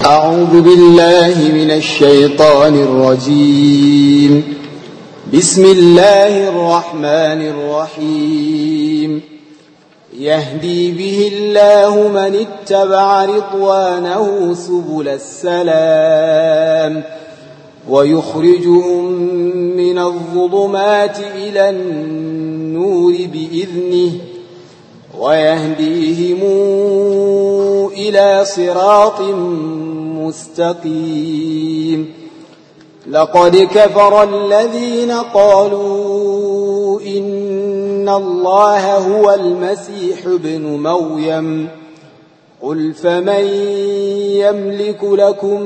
أعوذ بالله من الشيطان الرجيم بسم الله الرحمن الرحيم يهدي به الله من اتبع رضوانه سبل السلام ويخرجهم من الظلمات إلى النور بإذنه ويهديهم إلى صراط مستقيم لقد كفر الذين قالوا إن الله هو المسيح ابن مريم قل فمن يملك لكم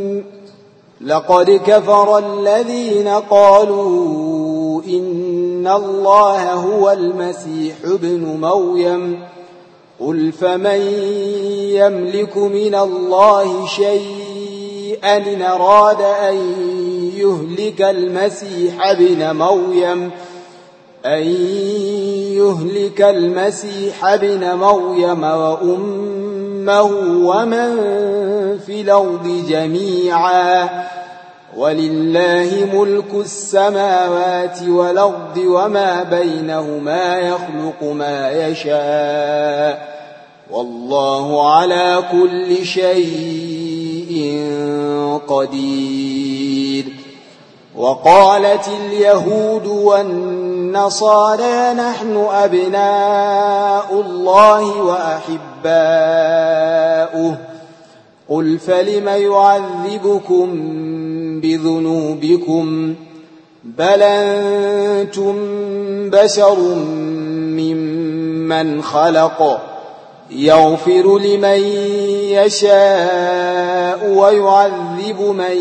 لقد كفر الذين قالوا إن الله هو المسيح ابن مريم قل فمن يملك من الله شيئا إن أراد أن يهلك المسيح ابن مريم أن يهلك المسيح ابن مريم وأمه ومن في الأرض جميعا ولله ملك السماوات والأرض وما بينهما يخلق ما يشاء والله على كل شيء قدير وقالت اليهود والنصارى نحن أبناء الله وأحباؤه قل فلم يعذبكم بذنوبكم بل أنتم بشر ممن خلق يغفر لمن يشاء ويعذب من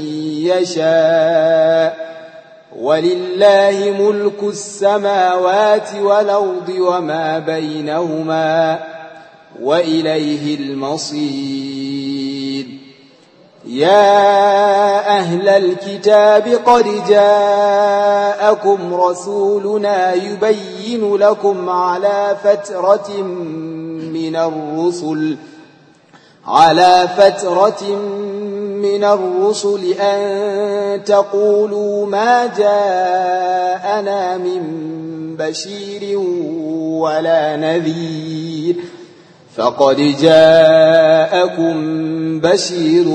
يشاء ولله ملك السماوات والأرض وما بينهما وإليه المصير يا أهل الكتاب قد جاءكم رسولنا يبين لكم على فترة من الرسل على فترة من الرسل أن تقولوا ما جاءنا من بشير ولا نذير فقد جاءكم بشير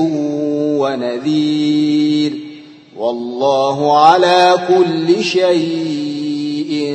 ونذير والله على كل شيء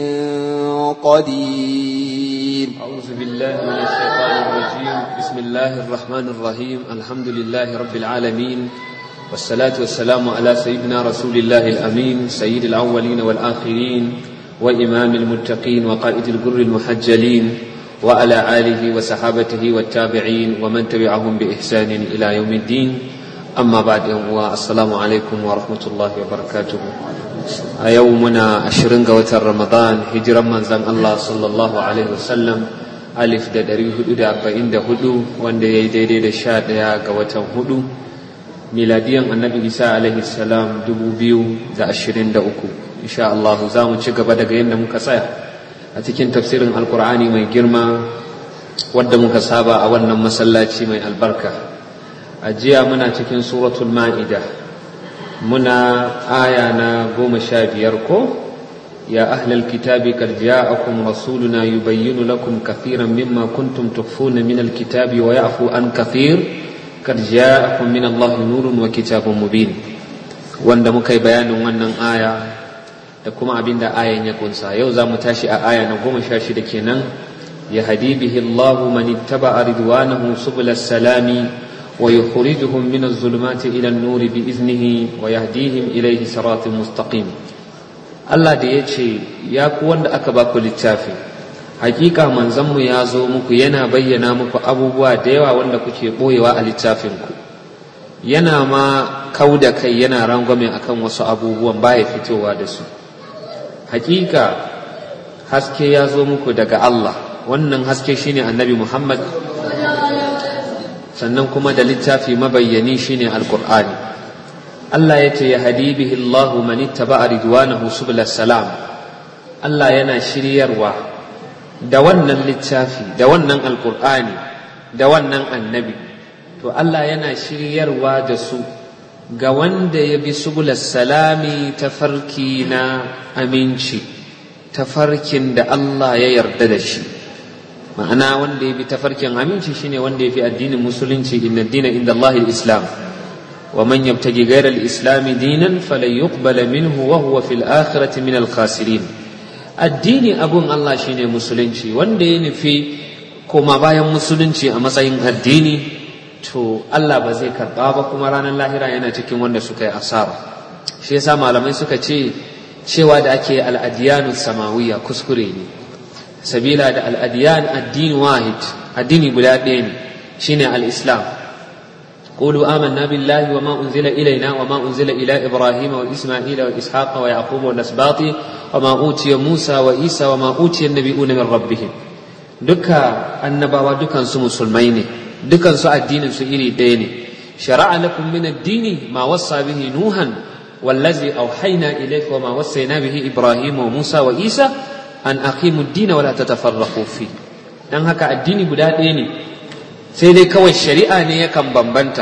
قدير أعوذ بالله من الشيطان الرجيم بسم الله الرحمن الرحيم الحمد لله رب العالمين والصلاة والسلام على سيدنا رسول الله الأمين سيد الأولين والآخرين وإمام المتقين وقائد الجر المحجلين وعلى آله وصحابته والتابعين ومن تبعهم بإحسان إلى يوم الدين أما بعد السلام عليكم ورحمة الله وبركاته يومنا عشرين قوة رمضان هجرا من زم الله صلى الله عليه وسلم ألف دا دري هدو دا أربعين دا هدو وان دا يدي دا شاد دا قوة هدو ميلاديا النبي عيسى عليه السلام دبو بيو دا عشرين دا أكو إن شاء الله زامن شكا بدا قينا مكسايا a cikin tafsirin alkur'ani mai girma wadda muka saba a wannan masallaci mai albarka a jiya muna cikin suratul ma'ida muna aya na goma sha biyar ko ya ahlal kitabi qad ja'akum rasuluna yubayyinu lakum kathiran mimma kuntum tukhfuna min alkitabi wa ya'fu an kathir qad ja'akum min allahi nurun wa kitabun mubin wanda muka yi bayanin wannan aya da kuma abin da ayan ya kunsa yau za mu tashi a aya na goma sha shida kenan ya hadi bihi Allahu man ittaba'a ridwanahu subul salami wa yukhrijuhum min az-zulumati ila an-nur bi iznihi wa yahdihim ilayhi siratin mustaqim Allah da ya ce ya ku wanda aka ba ku littafi hakika manzon mu ya zo muku yana bayyana muku abubuwa da yawa wanda kuke boyewa a littafinku yana ma kauda kai yana rangwame akan wasu abubuwan baya fitowa da su hakika haske ya zo muku daga Allah wannan haske shine annabi Muhammad sannan kuma da littafi mabayyani shine alqur'ani Allah ya ce ya hadi bihi Allah man ittaba'a ridwanahu subul salam Allah yana shiryarwa da wannan littafi da wannan alqur'ani da wannan annabi to to Allah yana shiryarwa da su ga wanda ya bi subulas salami tafarki na aminci tafarkin da Allah ya yarda da shi ma'ana wanda ya bi tafarkin aminci shine wanda ya fi addinin musulunci inna dina inda Allah islam wa man yabtagi ghayra al-islam dinan falan yuqbala minhu wa huwa fil akhirati min al-khasirin addini abun Allah shine musulunci wanda ya nufi koma bayan musulunci a matsayin addini to Allah ba zai karba ba kuma ranar lahira yana cikin wanda suka yi asara shi yasa malamai suka ce cewa da ake al'adiyanu samawiya kuskure ne sabila da al'adiyan addini wahid addini guda ɗaya ne shine al-islam قولوا آمنا بالله وما أنزل إلينا وما أنزل إلى إبراهيم وإسماعيل وإسحاق ويعقوب والأسباط وما أوتي موسى وعيسى وما أوتي النبيون من ربهم دكا النبوة دكا سو مسلمين دكا سو الدين سو إلي دين شرع لكم من الدين ما وصى به نوحا والذي أوحينا إليك وما وصينا به إبراهيم وموسى وعيسى أن أقيموا الدين ولا تتفرقوا فيه dan haka addini guda ɗaya ne sai dai kawai shari'a ne yakan bambanta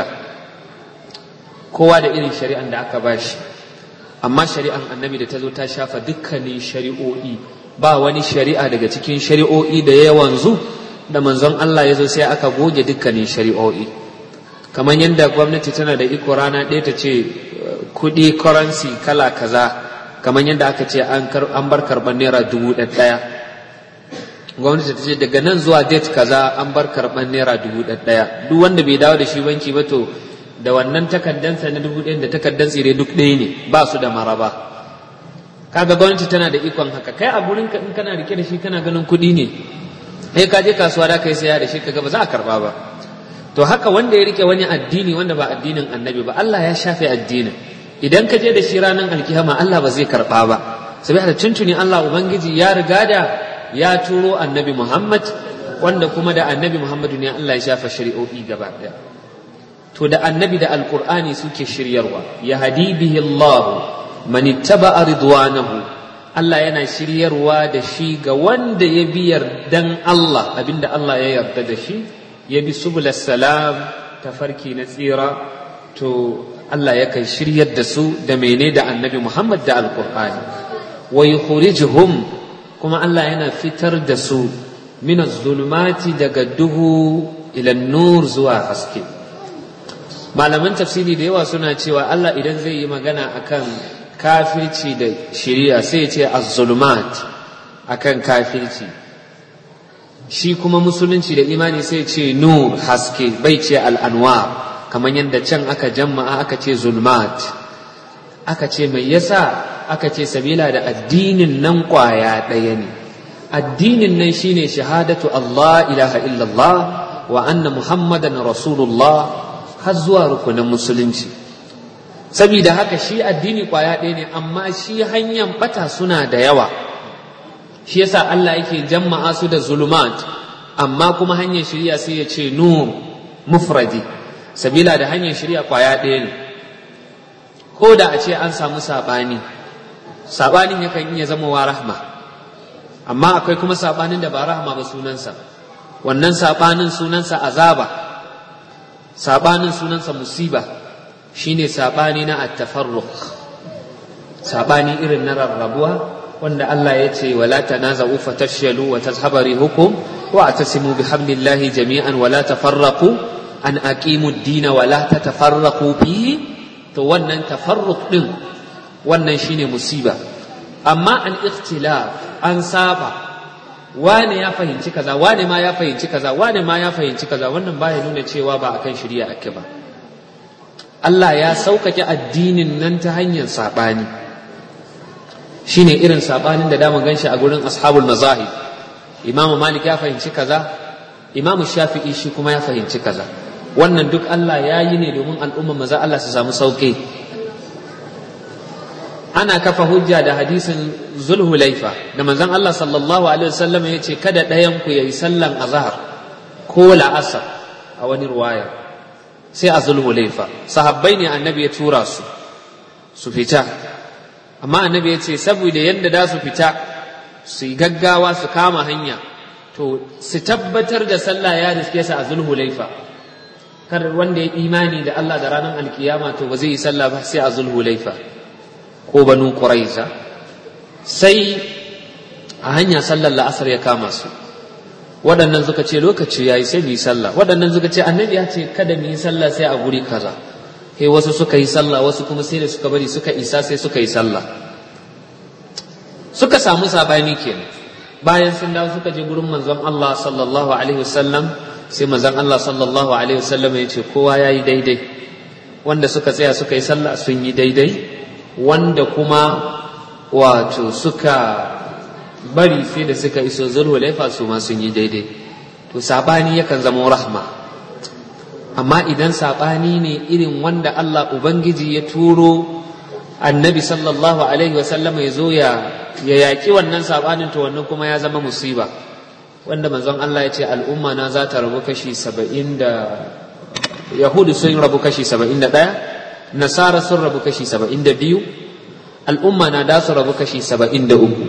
kowa da irin shari'an da aka bashi amma shari'an annabi da ta zo ta shafa dukkanin shari'o'i ba wani shari'a daga cikin shari'o'i da ya wanzu da manzon Allah ya zo sai aka goge dukkanin shari'o'i kamar yadda gwamnati tana da iko rana ɗaya ta ce kuɗi currency kala kaza kamar yadda aka ce an bar karɓar naira dubu ɗaya gwamnati ta ce daga nan zuwa date kaza an bar karɓar naira dubu ɗaya duk wanda bai dawo da shi banki ba to da wannan takaddansa na dubu ɗaya da takaddan tsire duk ɗaya ne ba su da maraba kaga gwamnati tana da ikon haka kai a gurin ka in kana rike da shi kana ganin kuɗi ne sai ka je kasuwa da kai saya da shi kaga ba za a karba ba to haka wanda ya rike wani addini wanda ba addinin annabi ba Allah ya shafe addinin idan ka je da shi ranar alkiyama Allah ba zai karba ba saboda tuntuni Allah ubangiji ya riga da ya turo annabi Muhammad wanda kuma da annabi Muhammadu ne Allah ya shafa shari'o'i gaba daya to da annabi da alqur'ani suke shiryarwa ya hadi bihi Allah man ittaba'a ridwanahu Allah yana shiryarwa da shi ga wanda ya bi yardan Allah abinda Allah ya yarda da shi ya bi subul salam tafarki na tsira to Allah yakan shiryar da su da mene da annabi Muhammad da alqur'ani wa yukhrijuhum kuma Allah yana fitar da su min zulumati daga duhu ila nur zuwa haske malaman tafsiri da yawa suna cewa Allah idan zai yi magana akan kafirci da shiriya sai ya ce az-zulumat akan kafirci shi kuma musulunci da imani sai ya ce nur haske bai ce al-anwar kamar yadda can aka jama'a aka ce zulmat aka ce mai yasa aka ce sabila da addinin nan kwaya ɗaya ne addinin nan shine shahadatu Allah ilaha illallah wa anna muhammadan rasulullah har zuwa rukunin musulunci saboda haka shi addini kwaya ɗaya ne amma shi hanyar bata suna da yawa shi yasa Allah yake jama'a su da zulumat amma kuma hanyar shirya sai ya ce nur mufradi sabila da hanyar shirya kwaya ɗaya ne ko da a ce an samu saɓani saɓanin yakan iya zama wa rahma amma akwai kuma saɓanin da ba rahma ba sunansa wannan saɓanin sunansa azaba saɓanin sunansa musiba shine saɓani na attafarruq saɓani irin na rarrabuwa wanda Allah ya ce wala tanaza'u fatashyalu wa tazhaba rihukum wa atasimu bihablillahi jami'an wala tafarraqu an aqimu ad-din wa la tatafarraqu fihi to wannan tafarruq din wannan shine musiba amma al ikhtilaf an saba wane ya fahimci kaza wane ma ya fahimci kaza wane ma ya fahimci kaza wannan baya nuna cewa ba akan shari'a ake ba Allah ya sauƙaƙe addinin nan ta hanyar saɓani shine irin saɓanin da dama ganshi a gurin ashabul mazahib Imam Malik ya fahimci kaza Imam Shafi'i shi kuma ya fahimci kaza wannan duk Allah ya yi ne domin al'ummar maza Allah su samu sauƙi ana kafa hujja da hadisin zulhulaifa da manzon Allah sallallahu alaihi wasallam ya ce kada ɗayan ku yayi sallan azhar ko la'asar a wani ruwaya sai a zulhulaifa sahabbai ne annabi ya tura su su fita amma annabi ya ce saboda yadda da su fita su yi gaggawa su kama hanya to su tabbatar da sallah ya riske su a zulhulaifa kar wanda ya imani da Allah da ranar alkiyama to ba zai yi sallah ba sai a zulhulaifa ko banu quraiza sai a hanya sallar la'asar ya kama su waɗannan suka ce lokaci yayi sai mu yi sallah waɗannan suka ce annabi ya ce kada mu yi sallah sai a guri kaza kai wasu suka yi sallah wasu kuma sai da suka bari suka isa sai suka yi sallah suka samu sabani kenan bayan sun dawo suka je gurin manzon Allah sallallahu alaihi wasallam sai manzon Allah sallallahu alaihi wasallam ya ce kowa ya yi daidai wanda suka tsaya suka yi sallah sun yi daidai wanda kuma wato suka bari sai da suka iso zulhulaifa su ma sun yi daidai to sabani yakan zama rahma amma idan sabani ne irin wanda Allah ubangiji ya turo annabi sallallahu alaihi wasallam ya zo ya ya yaƙi wannan sabanin to wannan kuma ya zama musiba wanda manzon Allah ya ce al'umma na za ta rabu kashi saba'in da yahudu sun rabu kashi saba'in da ɗaya nasara sun rabu kashi saba'in da biyu al'umma na da su rabu kashi saba'in da uku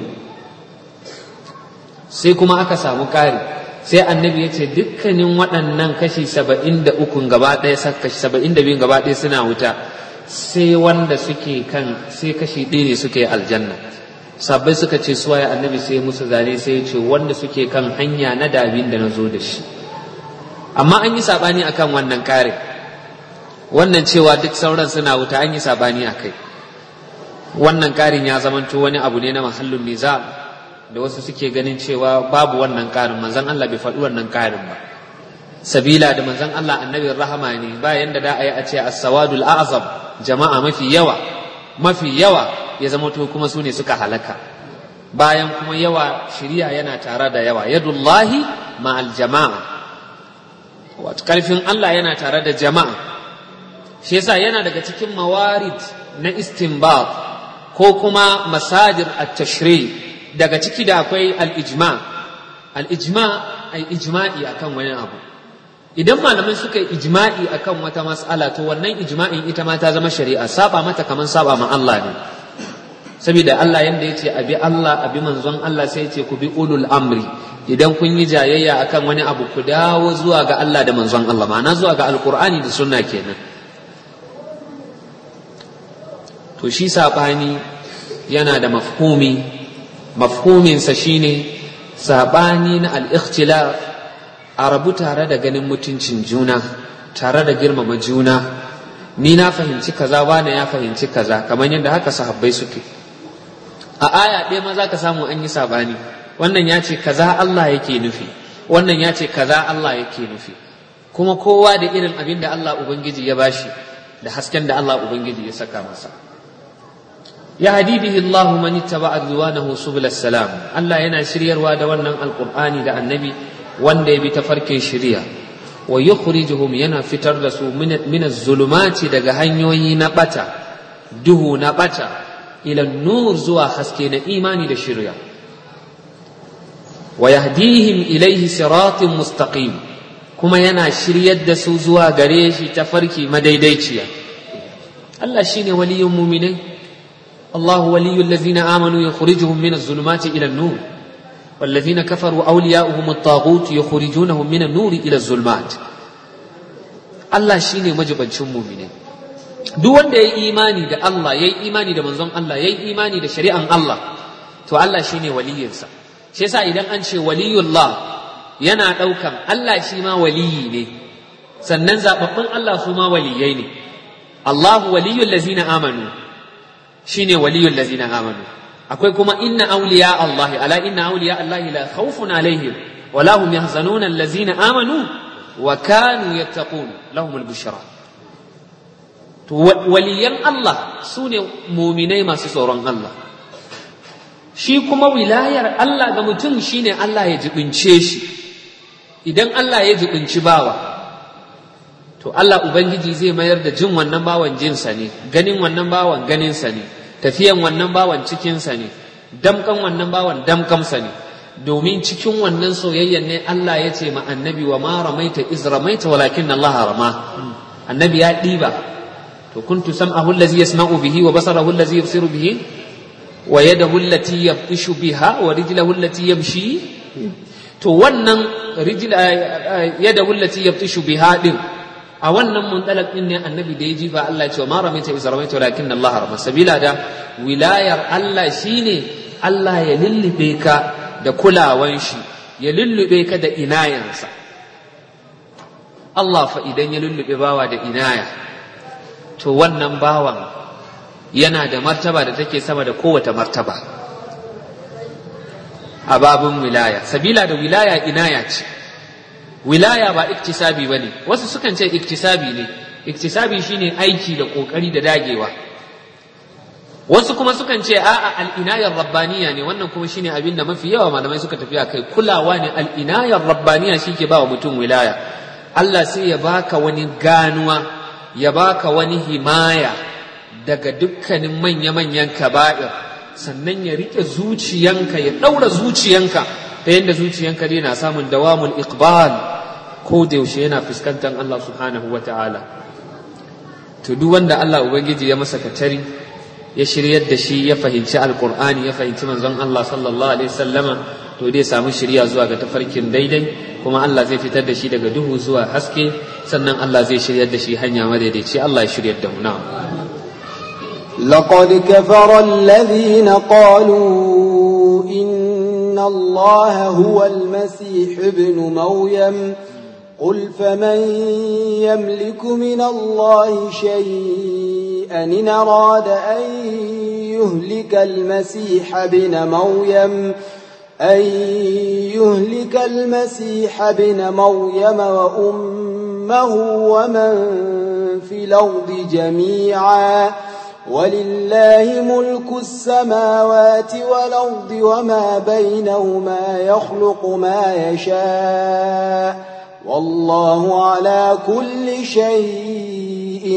sai kuma aka samu ƙari sai annabi ya ce dukkanin waɗannan kashi saba'in da ukun gaba ɗaya kashi saba'in da biyun gaba ɗaya suna wuta sai wanda suke kan sai kashi ɗaya ne suke aljanna sabbai suka ce suwa ya annabi sai musu zane sai ya ce wanda suke kan hanya na dabin da na zo da shi amma an yi sabani akan wannan kare wannan cewa duk sauran suna wuta an yi sabani a kai wannan karin ya zamanto wani abu ne na mahallin niza da wasu suke ganin cewa babu wannan karin manzon Allah bai faɗi wannan karin ba sabila da manzon Allah annabin rahama ne bayan da da a yi a ce as-sawadul a'zam jama'a mafi yawa mafi yawa ya zama to kuma su ne suka halaka bayan kuma yawa shiriya yana tare da yawa yadullahi ma'al jama'a wato karfin Allah yana tare da jama'a shi yasa yana daga cikin mawarid na istinbat ko kuma masajir at-tashri daga ciki da akwai al-ijma al-ijma ay ijma'i akan wani abu idan malamai suka yi ijma'i akan wata mas'ala to wannan ijma'in ita ma ta zama shari'a saba mata kaman saba ma Allah ne saboda Allah yanda yace abi Allah abi manzon Allah sai yace ku bi ulul amri idan kun yi jayayya akan wani abu ku dawo zuwa ga Allah da manzon Allah ma'ana zuwa ga alqur'ani da sunna kenan to shi sabani yana da mafhumi mafhuminsa shine sabani na al-ikhtilaf a rabu tare da ganin mutuncin juna tare da girmama juna ni na fahimci kaza wane ya fahimci kaza kamar yadda haka sahabbai suke a aya ɗaya ma za ka samu an yi sabani wannan ya ce kaza Allah yake nufi wannan ya ce kaza Allah yake nufi kuma kowa da irin abin da Allah Ubangiji ya bashi da hasken da Allah Ubangiji ya saka masa ya hadibihi Allah man ittaba ridwanahu subul salam Allah yana shiryarwa da wannan alqur'ani da annabi wanda ya bi ta farkin shirya wa yukhrijuhum yana fitar da su min zulumati daga hanyoyi na bata duhu na bata ila nur zuwa haske na imani da shirya wa yahdihim ilaihi siratin mustaqim kuma yana shiryar da su zuwa gare shi ta farki madaidaiciya Allah shine waliyyun mu'minai الله ولي الذين آمنوا يخرجهم من الظلمات إلى النور والذين كفروا أولياؤهم الطاغوت يخرجونهم من النور إلى الظلمات Allah shine majibancin mumine duk wanda ya yi imani da Allah ya yi imani da manzon Allah ya yi imani da shari'an Allah to Allah shine waliyinsa shi yasa idan an ce waliyullah yana ɗaukan Allah shi ma waliyi ne sannan zababbin Allah su ma waliyai ne Allahu waliyul lazina amanu shine waliyul lazina amanu akwai kuma inna awliya Allah ala inna awliya Allah la khawfun alaihim wa la hum yahzanun allazina amanu wa kanu yattaqun lahum al-bushra to waliyan Allah sune muminai masu tsoron Allah shi kuma wilayar Allah ga mutum shine Allah ya jibince shi idan Allah ya jibinci bawa to Allah Ubangiji zai mayar da jin wannan bawan jinsa ne ganin wannan bawan ganinsa ne tafiyan wannan bawan cikinsa ne damkan wannan bawan damkamsa ne domin cikin wannan soyayyan ne Allah ya ce ma annabi wa ma ramaita iz ramaita walakin Allah rama annabi ya ɗiba to kuntu sam'ahu allazi yasma'u bihi wa basarahu allazi yubsiru bihi wa yadahu allati yabtishu biha wa rijlahu allati yamshi to wannan rijla yadahu allati yabtishu biha din a wannan muntalak din ne annabi da ya jifa Allah ya ce ma ramaita iz ramaita walakin Allah rama sabila da wilayar Allah shine Allah ya lullube ka da kulawan shi ya lullube ka da inayansa Allah fa idan ya lullube bawa da inaya to wannan bawan yana da martaba da take sama da kowace martaba a babin wilaya sabila da wilaya inaya ce wilaya ba iktisabi ba ne wasu sukan ce iktisabi ne iktisabi shine aiki da ƙoƙari da dagewa wasu kuma sukan ce a'a al'inayar rabbaniya ne wannan kuma shine abin da mafi yawa malamai suka tafi a kai kulawa ne al'inayar rabbaniya shi ke ba wa mutum wilaya Allah sai ya baka wani ganuwa ya baka wani himaya daga dukkanin manya-manyan kaba'ir sannan ya rike zuciyanka ya ɗaura zuciyanka ta yadda zuciyanka dai na samun dawamul iqbal ko da yaushe yana fuskantar Allah subhanahu wa ta'ala to duk wanda Allah ubangiji ya masa katari ya shiryar da shi ya fahimci alqur'ani ya fahimci manzon Allah sallallahu alaihi wasallama to dai samu shirya zuwa ga tafarkin daidai kuma Allah zai fitar da shi daga duhu zuwa haske sannan Allah zai shiryar da shi hanya madaidaici Allah ya shiryar da mu na'am لقد كفر الذين قالوا إن الله هو المسيح ابن مريم قل فمن يملك من الله شيئا إن أراد أن يهلك المسيح ابن مريم أن يهلك المسيح ابن مريم وأمه ومن في الأرض جميعا ولله ملك السماوات والأرض وما بينهما يخلق ما يشاء والله على كل شيء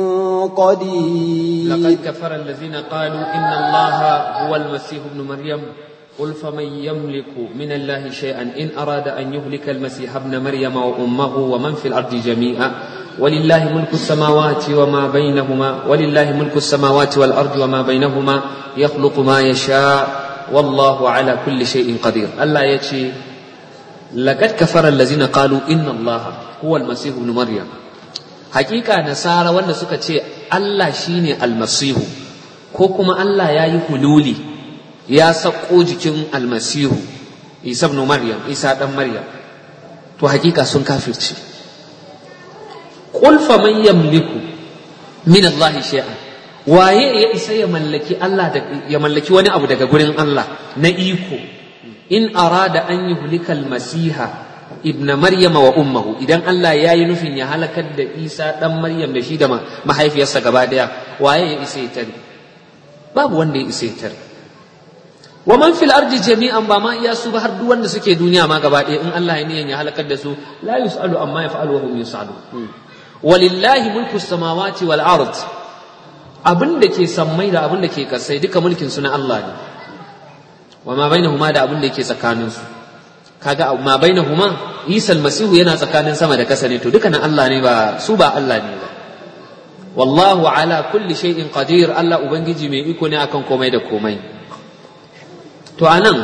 قدير لقد كفر الذين قالوا إن الله هو المسيح ابن مريم قل فمن يملك من الله شيئا إن أراد أن يهلك المسيح ابن مريم وأمه ومن في الأرض جميعا ولله ملك السماوات وما بينهما ولله ملك السماوات والأرض وما بينهما يخلق ما يشاء والله على كل شيء قدير الله يتشي لقد كفر الذين قالوا إن الله هو المسيح ابن مريم حقيقة نصارى wanda suka ce Allah shine almasihu ko kuma Allah ya yi hululi ya sako jikin almasihu Isa ibn Maryam Isa dan Maryam to hakika sun kafirce qul faman yamliku min Allah shay'an waye ya isa ya mallaki Allah ya mallaki wani abu daga gurin Allah na iko in arada an yuhlika almasiha ibna maryama wa ummuhu idan Allah ya yi nufin ya halakar da Isa dan Maryam da shi da mahaifiyarsa gaba daya waye ya isa ya tare babu wanda ya isa ya tare wa man fil ardi jami'an ba ma iya su ba har duk wanda suke duniya ma gaba daya in Allah ya niyan ya halakar da su la yusalu amma yaf'alu wa hum yusalu walillahi mulku samawati wal ard abin da ke sammai da abin da ke kasai duka mulkin su na Allah ne wa ma bainahuma da abin da yake tsakanin su kaga ma bainahuma Isa almasihu yana tsakanin sama da kasa ne to duka na Allah ne ba su ba Allah ne ba wallahu ala kulli shay'in qadir Allah ubangiji mai iko ne akan komai da komai to anan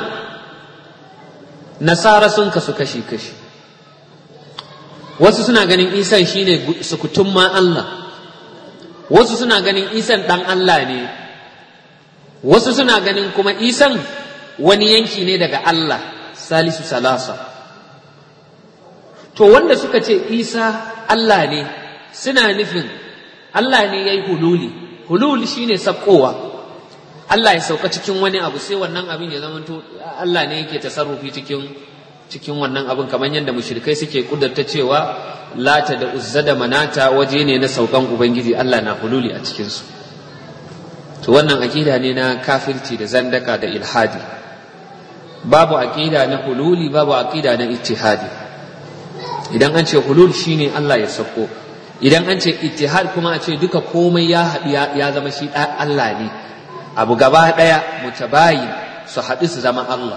nasara sun kasu kashi kashi wasu suna ganin isan shine sukutun ma Allah wasu suna ganin isan dan Allah ne wasu suna ganin kuma isan wani yanki ne daga Allah salisu salasa to wanda suka ce isa Allah ne suna nufin Allah ne ya yi hululi hululi shine sakkowa Allah ya sauka cikin wani abu sai wannan abin ya zama to Allah ne yake tasarrufi cikin cikin wannan abin kamar yadda mushrikai suke kudurta cewa lata da uzza da manata waje ne na saukan ubangiji Allah na hululi a cikin su to wannan akida ne na kafirci da zandaka da ilhadi babu aqida na hululi babu aqida na ittihadi idan an ce hulul shine Allah ya sako idan an ce ittihad kuma a ce duka komai ya haɗu ya zama shi Allah ne abu gaba ɗaya mutabayin su haɗu su zama Allah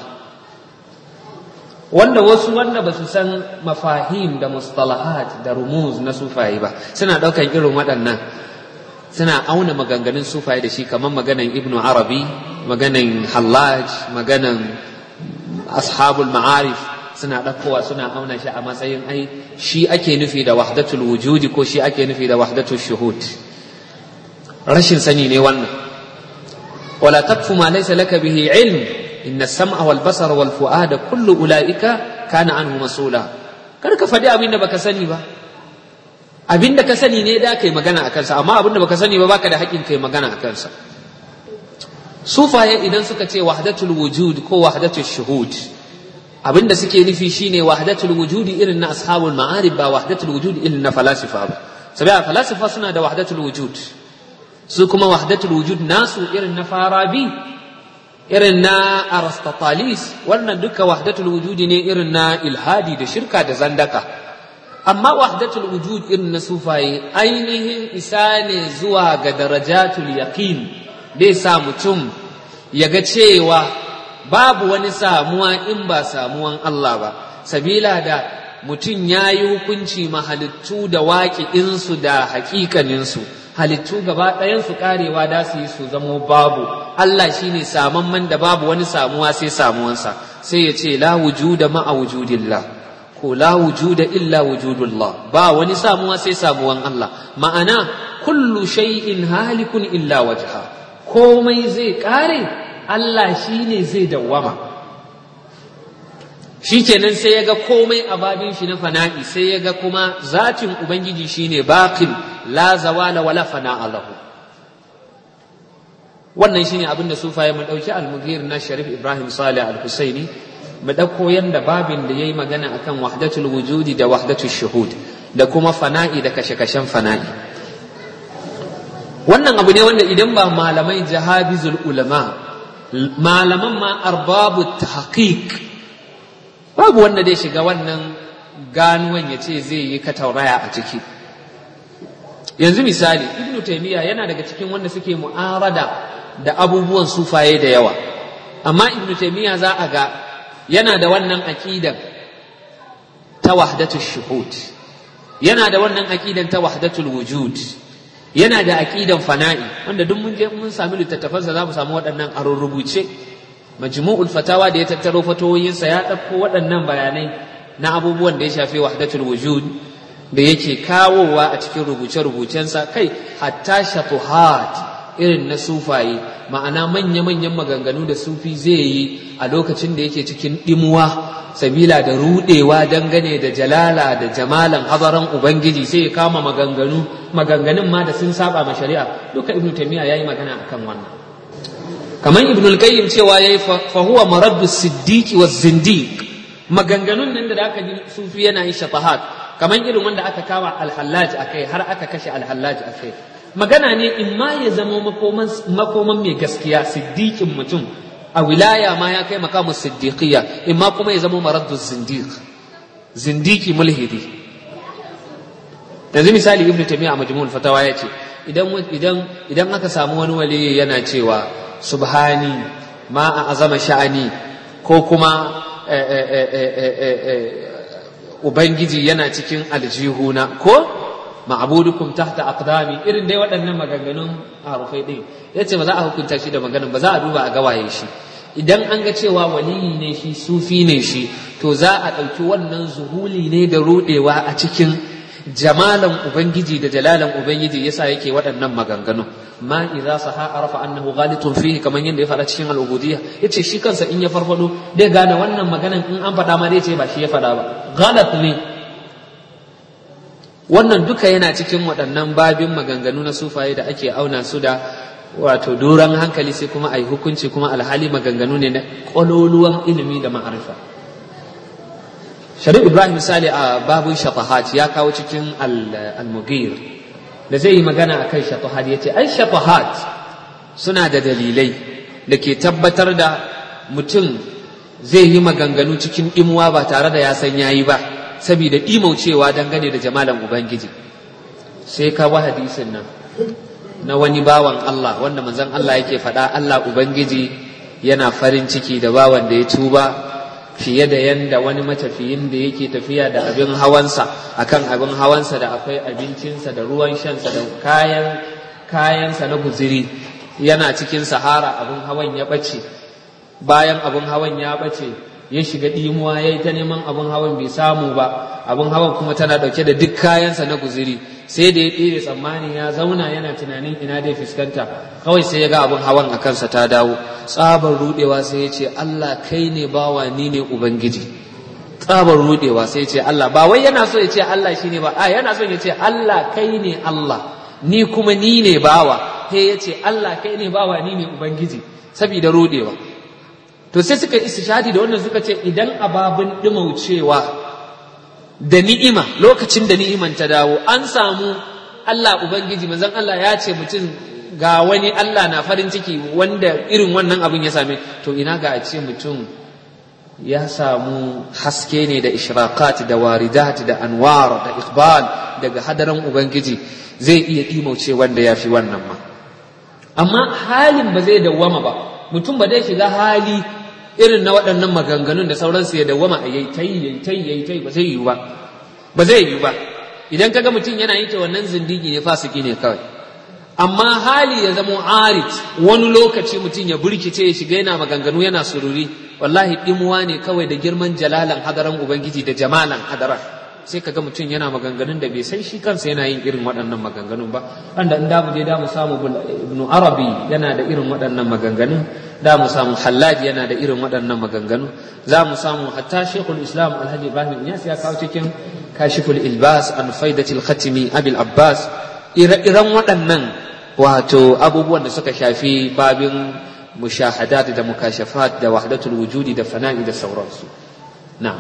wanda wasu wanda ba su san mafahim da mustalahat da rumuz na sufaye ba suna ɗaukan irin waɗannan suna auna maganganun sufaye da shi kamar maganan ibnu arabi maganan hallaj maganan ashabul ma'arif suna ɗaukowa suna auna shi a matsayin ai shi ake nufi da wahdatul wujudi ko shi ake nufi da wahdatul shuhud rashin sani ne wannan wala taqfu ma laysa laka bihi ilm inna as-sam'a wal basara wal fu'ada kullu ulaika kana anhu mas'ula kar ka faɗi abin da baka sani ba abin da ka sani ne da kai magana a kansa amma abin da baka sani ba baka da haƙƙin kai magana a kansa sufaye idan suka ce wahdatul wujud ko wahdatul shuhud abin da suke nufi shine wahdatul wujudi irin na ashabul ma'arib ba wahdatul wujud irin na falasifa ba saboda falasifa suna da wahdatul wujud su kuma wahdatul wujud nasu irin na farabi irin na aristotelis wannan duka wahdatul wujudi ne irin na ilhadi da shirka da zandaka amma wahdatul wujud irin na sufaye ainihin isa ne zuwa ga darajatul yaqin dai sa mutum ya ga cewa babu wani samuwa in ba samuwan Allah ba sabila da mutum ya yi hukunci mahalittu da waƙi'insu da haƙiƙaninsu halittu gaba ɗayansu ƙarewa da su yi su zamo babu Allah shi ne samamman da babu wani samuwa sai samuwansa sai ya ce la wujuda ma'a wujudillah ko la wujuda illa wujudullah ba wani samuwa sai samuwan Allah ma'ana kullu shay'in halikun illa wajha komai zai ƙare Allah shi ne zai dawwama shi kenan sai ya ga komai a babin shi na fana'i sai ya ga kuma zatin ubangiji shine baqin la zawala wala fana'a lahu wannan shine abin da sufaye mu dauki al-mughir na sharif ibrahim salih al-husaini mu dauko yanda babin da yayi magana akan wahdatul wujudi da wahdatul shuhud da kuma fana'i da kashe-kashen fana'i wannan abu ne wanda idan ba malamai jahabizul ulama malaman ma arbabu tahqiq babu wanda zai shiga wannan ganuwan ya ce zai yi katauraya a ciki yanzu misali ibnu taymiya yana daga cikin wanda suke mu'arada da abubuwan sufaye da yawa amma ibnu taymiya za a ga yana da wannan aqidan ta wahdatul shuhud yana da wannan aqidan ta wahdatul wujud yana da aqidan fana'i wanda duk mun je mun sami littattafansa za mu samu waɗannan a rubuce majmu'ul fatawa da ya tattaro fatoyinsa ya ɗauko waɗannan bayanai na abubuwan da ya shafi wahdatul wujud da yake kawowa a cikin rubuce-rubucensa kai hatta shatuhat irin na sufaye ma'ana manya-manyan maganganu da sufi zai yi a lokacin da yake cikin ɗimuwa sabila da rudewa dangane da jalala da jamalan hazaran ubangiji sai ya kama maganganu maganganun ma da sun saba ma shari'a duka ibnu taymiya yayi magana akan wannan kamar ibnu al-qayyim cewa yayi fa huwa maraddu siddiqi wa zindiq maganganun nan da aka ji sufi yana yin shafahat kamar irin wanda aka kama al-hallaj akai har aka kashe al-hallaj akai magana ne in ma ya zama makoman makoman mai gaskiya siddiqin mutum a wilaya ma ya kai makamu siddiqiyya imma kuma ya zama maraddu zindiq zindiki mulhidi yanzu misali ibnu taymiya a majmu'ul fatawa ya ce idan idan idan aka samu wani wali yana cewa subhani ma a azama sha'ani ko kuma ubangiji yana cikin aljihuna ko ma'budukum tahta aqdami irin dai waɗannan maganganun harufai ɗin yace ba za a hukunta shi da maganan ba za a duba a gawaye shi idan an ga cewa waliyi ne shi sufi ne shi to za a ɗauki wannan zuhuli ne da ruɗewa a cikin jamalan ubangiji da jalalan ubangiji yasa yake waɗannan maganganu ma idza saha arafa annahu ghalitun fihi kamar yadda ya faɗa cikin al-ubudiyya yace shi kansa in ya farfado dai gane wannan maganan in an faɗa ma dai ce ba shi ya faɗa ba ghalat ne wannan duka yana cikin waɗannan babin maganganu na sufaye da ake auna su da wato doron hankali sai kuma a yi hukunci kuma alhali maganganu ne na ƙwaloluwan ilimi da ma'arifa sharif ibrahim misali a babun shafahat ya kawo cikin al-mugir da zai yi magana a kan shafahat ya ce ai shafahat suna da dalilai da ke tabbatar da mutum zai yi maganganu cikin imuwa ba tare da ya san yayi ba saboda imaucewa dangane da jamalan ubangiji sai ka wa hadisin nan na wani bawan Allah wanda manzon Allah yake faɗa Allah ubangiji yana farin ciki da bawan da ya tuba fiye da yanda wani matafiyin da yake tafiya da abin hawansa akan abin hawansa da akwai abincinsa da ruwan shansa da kayan kayansa na guziri yana cikin sahara abin hawan ya ɓace bayan abin hawan ya ɓace ya shiga ɗimuwa ya yi ta neman abin hawan bai samu ba abin hawan kuma tana ɗauke da duk kayansa na guziri sai da ya ɗebe tsammani ya zauna yana tunanin ina dai fuskanta kawai sai ya ga abin hawan a kansa ta dawo tsabar rudewa sai ya ce Allah kai ne bawa ni ne ubangiji tsabar rudewa sai ya ce Allah ba wai yana so ya ce Allah shine ba a yana so ya ce Allah kai ne Allah ni kuma ni ne bawa sai ya ce Allah kai ne bawa ni ne ubangiji saboda rudewa to sai suka istishadi da wannan suka ce idan ababin dimaucewa da ni'ima lokacin da ni'iman ta dawo an samu Allah ubangiji manzon Allah ya ce mutum ga wani Allah na farin ciki wanda irin wannan abin ya same to ina ga a ce mutum ya samu haske ne da ishraqat da waridat da anwar da iqbal daga hadaran ubangiji zai iya dimauce wanda ya fi wannan ma amma halin ba zai dawwama ba mutum ba zai shiga hali irin na waɗannan maganganun da sauransu ya dawwama a yayi tai yayi tai yayi tai ba zai yiwu ba ba zai yiwu ba idan kaga mutum yana yin ta wannan zindigi ne fasiki ne kawai amma hali ya zamo arit wani lokaci mutum ya burkice ya shiga yana maganganu yana sururi wallahi dimuwa ne kawai da girman jalalan hadaran ubangiji da jamalan hadaran sai kaga mutum yana maganganun da bai san shi kansa yana yin irin waɗannan maganganun ba wanda in da mu je da mu samu ibnu arabi yana da irin waɗannan maganganun da mu samu hallaji yana da irin waɗannan maganganu za mu samu hatta shekul islam alhaji ibrahim iyas ya kawo cikin kashiful ilbas an faidatil khatimi abil abbas ire-iren waɗannan wato abubuwan da suka shafi babin mushahadat da mukashafat da wahdatul wujudi da fana'i da sauransu na'am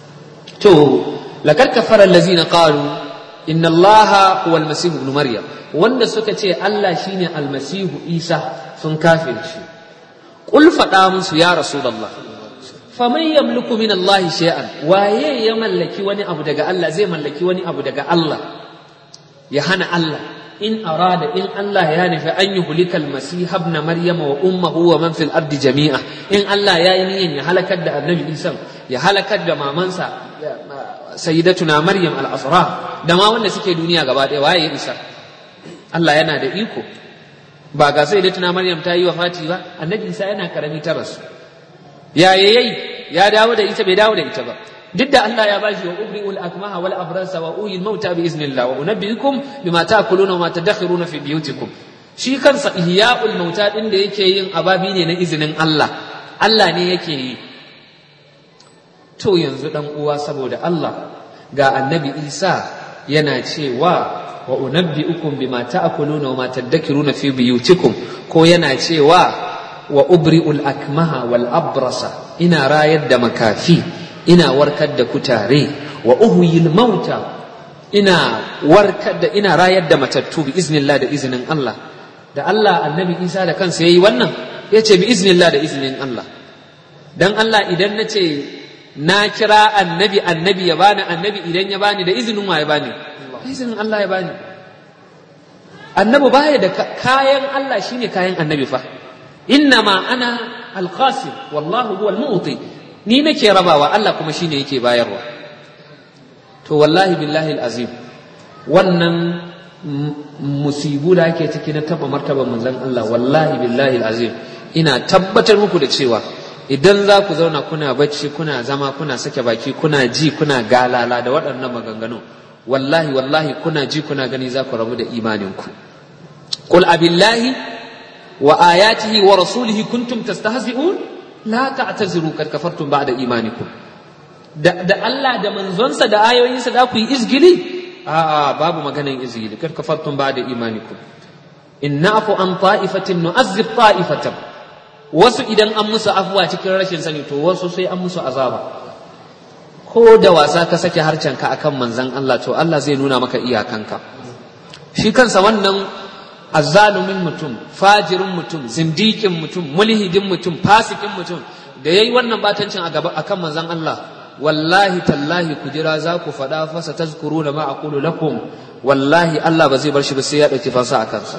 to لقد كفر الذين قالوا إن الله هو المسيح ابن مريم wanda suka ce Allah shine almasihu Isa sun kafir shi qul faɗa musu ya rasulullah faman yamliku min Allah shay'an waye ya mallaki wani abu daga Allah zai mallaki wani abu daga Allah ya hana Allah in arada in Allah ya nufi an yi hulikal masih ibn maryam wa ummuhu wa man fil ardi jami'a in Allah ya yi niyyar ya halakar da annabi Isa ya halakar da mamansa sayyidatuna maryam al-asra da ma wanda suke duniya gaba ɗaya waye isa Allah yana da iko ba ga sayyidatuna maryam ta yi wafati ba annabi isa yana karami ta rasu ya yayi ya dawo da ita bai dawo da ita ba duk da Allah ya bashi wa ubri'ul akmaha wal abrasa wa uyil mauta bi iznillah wa unabbiukum bima ta'kuluna wa ma tadakhiruna fi biyutikum shi kansa ihya'ul mauta din da yake yin ababi ne na izinin Allah Allah ne yake yi to yanzu dan uwa saboda Allah ga annabi Isa yana cewa wa unabbiukum bima ta'kuluna wa ma tadakhiruna fi biyutikum ko yana cewa wa ubri'ul akmaha wal abrasa ina rayar da makafi ina warkar da kutare wa uhyil mauta ina warkar da ina rayar da matattu bi iznillah da izinin Allah da Allah annabi Isa da kansa yayi wannan yace bi iznillah da izinin Allah dan Allah idan nace na kira annabi annabi ya bani annabi idan ya bani da izinin wa ya bani izinin Allah ya bani annabi baya da kayan Allah shine kayan annabi fa innama ana alqasim wallahu huwal mu'ti ni nake rabawa Allah kuma shine yake bayarwa to wallahi billahi azim wannan musibu da ake ciki na taba martaban manzon Allah wallahi billahi azim ina tabbatar muku da cewa idan za ku zauna kuna bacci kuna zama kuna sake baki kuna ji kuna galala da waɗannan maganganu wallahi wallahi kuna ji kuna gani za ku rabu da imaninku qul abillahi wa ayatihi wa rasulihi kuntum tastahzi'un la ta'taziru kad kafartum ba'da imanikum da, da Allah da manzonsa da ayoyinsa da ku yi izgili a'a babu maganan izgili kad kafartum ba'da imanikum in na'fu an ta'ifatin nu'azzib ta'ifatan wasu idan an musu afuwa cikin rashin sani to wasu sai an musu azaba ko da wasa ka sake harcenka akan manzon Allah to Allah zai nuna maka iyakanka shi kansa wannan azzalumin mutum fajirin mutum zindikin mutum mulhidin mutum fasikin mutum da yayi wannan batancin a gaba akan manzon Allah wallahi tallahi ku jira za ku faɗa fasa tazkuruna ma aqulu lakum wallahi Allah ba zai bar shi ba sai ya ɗauki fansa a kansa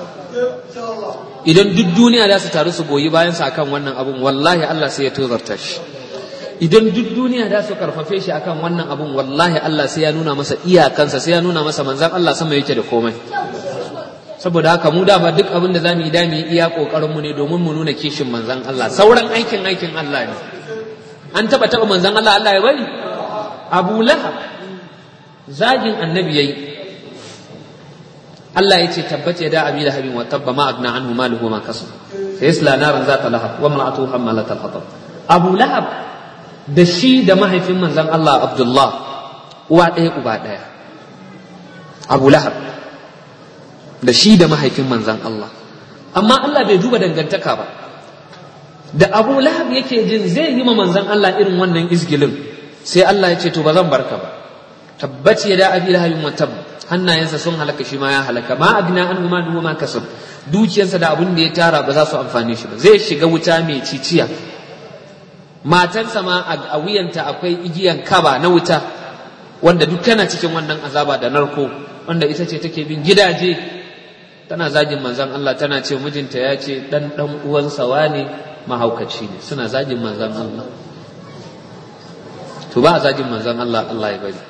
idan duk duniya za su taru su goyi bayan sa akan wannan abun wallahi Allah sai ya tozarta shi idan duk duniya za su karfafe shi akan wannan abun wallahi Allah sai ya nuna masa iyakansa sai ya nuna masa manzon Allah sama yake da komai saboda haka mu dama duk abin da zamu yi da mu yi iya kokarin mu ne domin mu nuna kishin manzon Allah sauran aikin aikin Allah ne an taba taba manzon Allah Allah ya bari Abu Lahab zagin annabi yayi Allah ya ce tabbace da abi lahabin wa tabba ma agna anhu maluhu ma kasab sayasla naran zata lahab wa imra'atuhu hammalat al-hatab Abu Lahab da shi da mahaifin manzon Allah Abdullah uwa ɗaya uba ɗaya Abu Lahab da shi da mahaifin manzon Allah amma Allah bai duba dangantaka ba da Abu Lahab yake jin zai yi ma manzon Allah irin wannan izgilin sai Allah ya ce to ba zan barka ba tabbaci ya da abi lahabin wa tabba hannayensa sun halaka shi ma ya halaka ma agna an ma duwa ma kasab dukiyarsa da abin da ya tara ba za su amfane shi ba zai shiga wuta mai ciciya matarsa ma a wuyanta akwai igiyan kaba na wuta wanda duk tana cikin wannan azaba da narko wanda ita ce take bin gidaje tana zagin manzon Allah tana ce mijinta ya ce dan dan uwansa wane mahaukaci ne suna zagin manzon Allah to ba a zagin manzon Allah Allah ya bari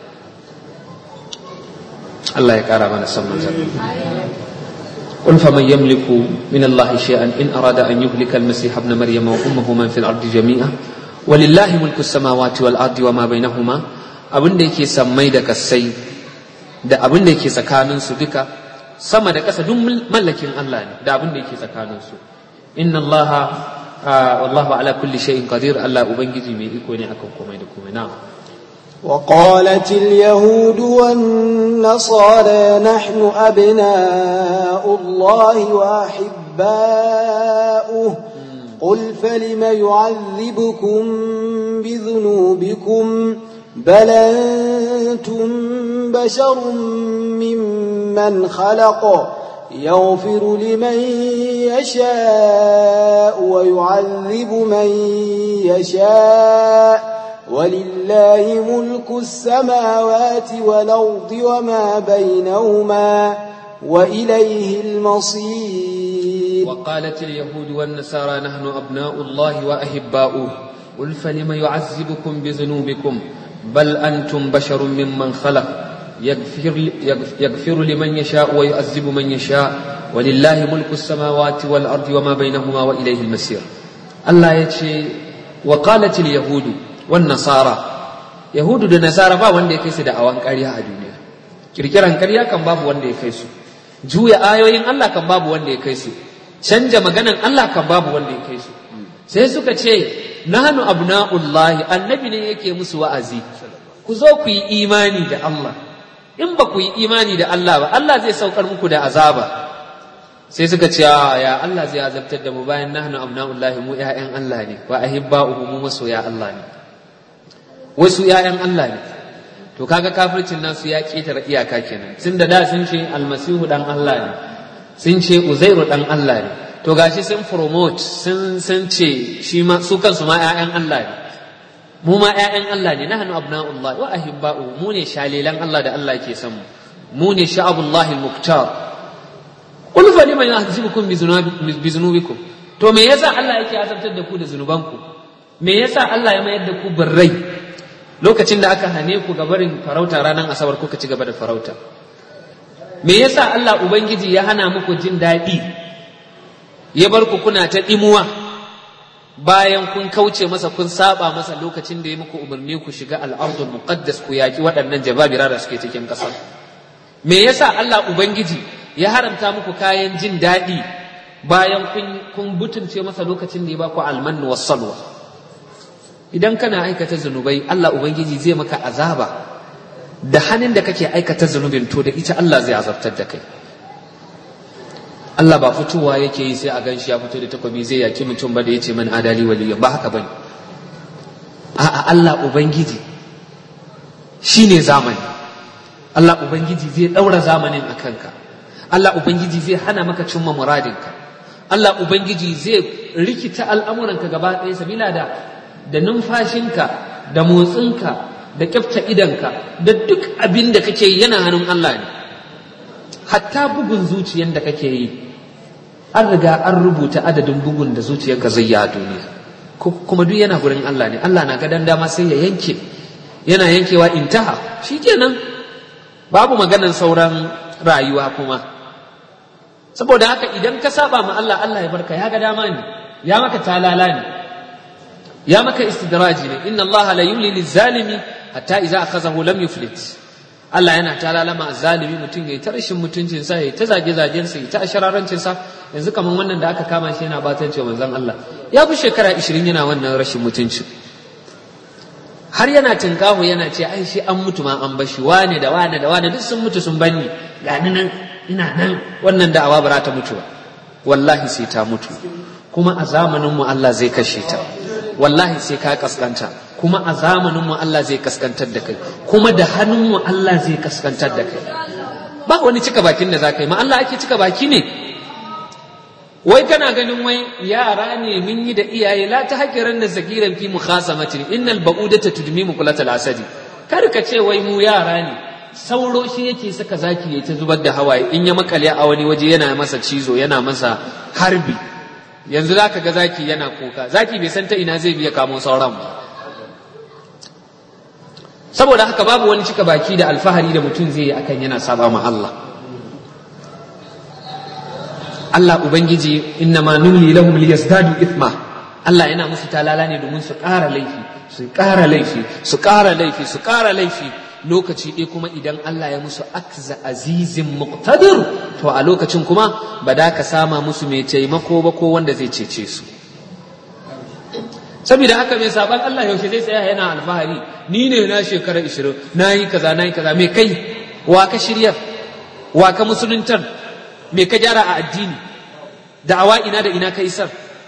Allah ya ƙara mana san manzan قل فمن يملك من الله شيئا إن أراد أن يهلك المسيح ابن مريم وأمه من في الأرض جميعا ولله ملك السماوات والأرض وما بينهما abin da yake sammai da kasai da abin da yake tsakanin su duka sama da ƙasa duk mallakin Allah ne da abin da yake tsakanin su inna Allah wallahu ala kulli shay'in qadir Allah ubangiji mai iko ne akan komai da komai na'am وقالت اليهود والنصارى نحن أبناء الله وأحباؤه قل فلم يعذبكم بذنوبكم بل أنتم بشر ممن خلق يغفر لمن يشاء ويعذب من يشاء ولله ملك السماوات والأرض وما بينهما وإليه المصير وقالت اليهود والنصارى نحن أبناء الله وأحباؤه قل فلم يعذبكم بذنوبكم بل أنتم بشر ممن خلق يغفر, يغفر لمن يشاء ويعذب من يشاء ولله ملك السماوات والأرض وما بينهما وإليه المسير الله يتشي وقالت اليهود والنصارى yahudu da nasara ba wanda ya kai su da awan ƙarya a duniya kirkiran ƙarya kan babu wanda ya kai su juya ayoyin Allah kan babu wanda ya kai su canja maganan Allah kan babu wanda ya kai su sai suka ce nahnu abna'ullahi annabi ne yake musu wa'azi ku zo ku yi imani da Allah in ba ku yi imani da Allah ba Allah zai saukar muku da azaba sai suka ce ya Allah zai azabtar da mu bayan nahnu abna'ullahi mu ƴaƴan Allah ne wa ahibba'uhu mu masoya Allah ne wasu ‘ya'yan Allah ne, to kaga kafircin nasu ya ƙetare iyaka kenan, sun da da sun ce almasihu ɗan Allah ne, sun ce uzairu ɗan Allah ne, to gashi sun promote sun sun ce shi ma su kansu ma ‘ya'yan Allah ne. Mu ma ‘ya'yan Allah ne, nahnu abna'ullah wa ahibba'u mu ne shalilan Allah da Allah ke son mu, mu ne sha'abullahi al-muktar. Qul fa liman yahzibukum bi zunubikum to me yasa Allah yake azabtar da ku da zunubanku me yasa Allah ya mayar da ku birrai lokacin da aka hane ku ga barin farauta ranar asabar kuka ci gaba da farauta me yasa Allah ubangiji ya hana muku jin daɗi ya bar ku kuna ta ɗimuwa bayan kun kauce masa kun saba masa lokacin da ya muku umarni ku shiga al'ardul muqaddas ku yaki waɗannan jababira da suke cikin ƙasa me yasa Allah ubangiji ya haramta muku kayan jin daɗi bayan kun butunce masa lokacin da ya ba ku almannu was salwa idan kana aikata zunubai Allah Ubangiji zai maka azaba da hannun da kake aikata zunubin to da ita Allah zai azabtar da kai Allah ba fitowa yake yi sai a gan shi ya fito da takwabi zai yaki mutum ba da ya ce man adali waliyan ba haka bane a'a Allah Ubangiji shine zamani Allah Ubangiji zai ɗaura zamanin a kanka Allah Ubangiji zai hana maka cimma muradinka Allah Ubangiji zai rikita al'amuranka gaba ɗaya sabila da da numfashinka da motsinka da kyafta idanka da duk abin da kake yi yana hannun Allah ne hatta bugun zuciyan da kake yi an riga an rubuta adadin bugun da zuciyarka zai yi a duniya kuma duk yana gurin Allah ne Allah na gadan dama sai ya yanke yana yankewa intaha shikenan babu maganan sauran rayuwa kuma saboda haka idan ka saba ma Allah Allah ya barka ya ga dama ne ya maka talala ne ya maka istidraji ne inna Allah la yumli lizalimi hatta idza akhazahu lam yuflit Allah yana ta lalama zalimi mutum yayi ta rashin mutuncin sa yayi ta zage zagen sa yayi ta ashararancin sa yanzu kaman wannan da aka kama shi yana batance manzon Allah ya fi shekara 20 yana wannan rashin mutunci har yana tinkahu yana ce ai shi an mutu ma an bashi wane da wane da wane duk sun mutu sun banni gani nan ina nan wannan da'awa ba ta mutu ba wallahi sai ta mutu kuma a zamanin mu Allah zai kashe ta wallahi sai ka kaskanta kuma a zamanin mu Allah zai kaskantar da kai kuma da hannun mu Allah zai kaskantar da kai ba wani cika bakin da za ka yi ma Allah ake cika baki ne wai kana ganin wai yara ne mun yi da iyaye la ta hakiran da zakiran fi mukhasamatin innal ba'udata tudmi muqlatal asadi kar ka ce wai mu yara ne sauro shi yake saka zaki ya ta zubar da hawaye in ya makale a wani waje yana masa cizo yana masa harbi yanzu zaka ga zaki yana kuka zaki bai san ta ina zai biya kamo sauran ba saboda haka babu wani cika baki da alfahari da mutum zai yi akan yana saba ma Allah Allah Ubangiji inna ma numli lahum liyazdadu ithma Allah yana musu talala ne domin su ƙara laifi su ƙara laifi su ƙara laifi su ƙara laifi lokaci ɗaya kuma idan Allah ya musu akza azizin muqtadir to a lokacin kuma ba da ka sama musu mai taimako ba ko wanda zai cece su saboda haka mai saban Allah yaushe zai tsaya yana alfahari ni ne na shekara 20 na yi kaza na yi kaza mai kai wa ka shiryar wa ka musuluntar me ka gyara a addini da'awa ina da ina ka isar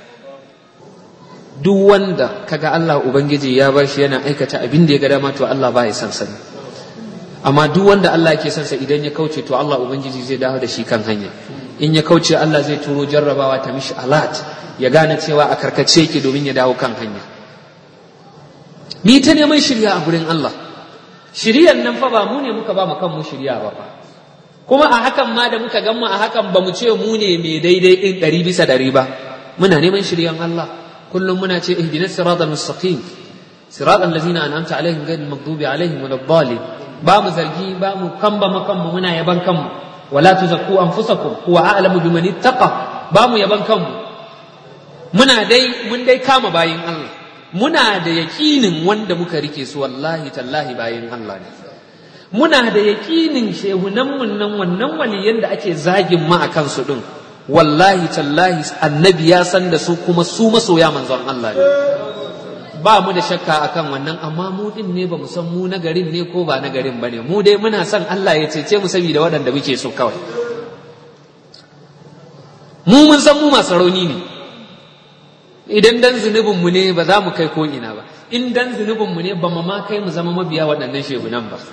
duk wanda kaga Allah ubangiji ya bar shi yana aikata abin da ya ga dama to Allah ba ya san sani amma duk wanda Allah yake son sa idan ya kauce to Allah ubangiji zai dawo da shi kan hanya in ya kauce Allah zai turo jarrabawa ta mishi alat ya gane cewa a karkace yake domin ya dawo kan hanya ni ta neman shirya a gurin Allah shiryan nan fa ba mu ne muka ba mu kanmu shirya ba fa kuma a hakan ma da muka gan mu a hakan ba mu ce mu ne mai daidai ɗin ɗari bisa ɗari ba muna neman shiryan Allah kullum muna ce ihdinas siratal mustaqim siratal ladzina an'amta alaihim ghayril maghdubi alaihim waladdallin ba mu zargi ba mu kamba makanmu muna yaban kanmu wala tuzakku anfusakum huwa a'lamu biman ittaqa ba mu yaban kanmu muna dai mun dai kama bayin Allah muna da yaƙinin wanda muka rike su wallahi tallahi bayin Allah ne muna da yaƙinin shehunanmu nan wannan waliyan da ake zagin ma a kansu ɗin wallahi tallahi annabi ya san da su kuma su masoya manzon Allah ne ba mu da shakka akan wannan amma mu din ne ba mu san mu na garin ne ko ba na garin ba ne mu dai muna son Allah ya cece mu saboda waɗanda muke so kawai mu mun san mu masu rauni ne idan dan zunubin mu ne ba za mu kai ko ina ba in dan zunubin mu ne ba mu ma kai mu zama mabiya waɗannan shehunan ba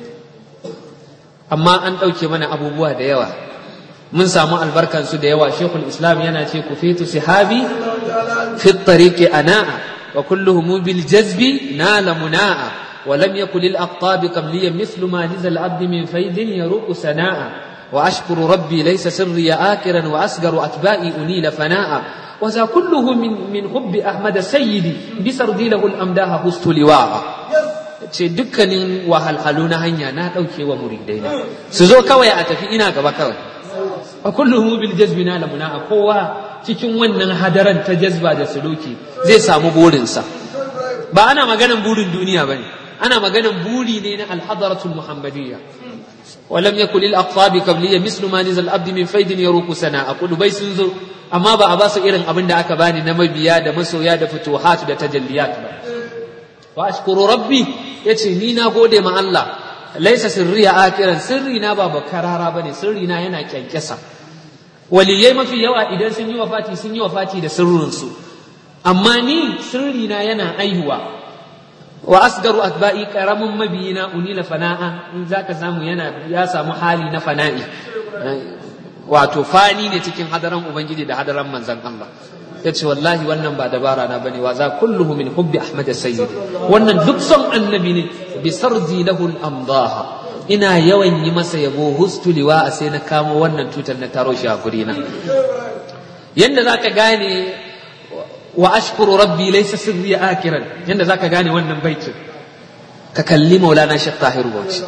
amma an ɗauke mana abubuwa da yawa mun samu albarkansu da yawa shekul islam yana ce ku fitu sihabi fi tariqi ana'a wa kulluhum bil jazbi nala muna'a wa lam yakul lil aqtab qabliyan mithlu ma lizal abd min faydin yaruqu sana'a wa ashkuru rabbi laysa sirri akiran wa asgaru atba'i unila fana'a وذا كله من من حب احمد سيدي بسردي له الامداح حست لواء ce dukkanin wahalhalu na hanya na ɗauke wa muridai na su zo kawai a tafi ina gaba kawai a kullum bil jazbi na lamuna a kowa cikin wannan hadaran ta jazba da suluki zai samu burinsa ba ana maganan burin duniya bane ana maganan buri ne na alhadaratul muhammadiyya ولم يكن للأقطاب قبلية مثل ما نزل العبد من فيد يروق سنا أقول بي سنزو أما با أباس إرن أبن دا أكباني نمبيا دا مسويا دا فتوحات دا تجليات با وأشكر ربي yace ni na gode ma Allah laisa sirri a akiran sirri na ba bakarara bane sirri na yana kyankyasa waliyai mafi yawa idan sun yi wafati sun yi wafati da sirrin su amma ni sirri na yana aihuwa wa asgaru atba'i karamin mabiyina unila fana'a in zaka samu yana ya samu hali na fana'i wato fani ne cikin hadaran ubangiji da hadaran manzon Allah ya ce wallahi wannan ba dabara na bane wa za kulluhu min hubbi ahmad sayyidi wannan duk son annabi ne bi sardi lahu al-amdaha ina yawan yi masa yabo hustu liwa a sai na kamo wannan tutar na taro shi a guri na yanda zaka gane wa ashkuru rabbi laysa sirri akiran yanda zaka gane wannan baitin ka kalli maulana shekh tahir bauchi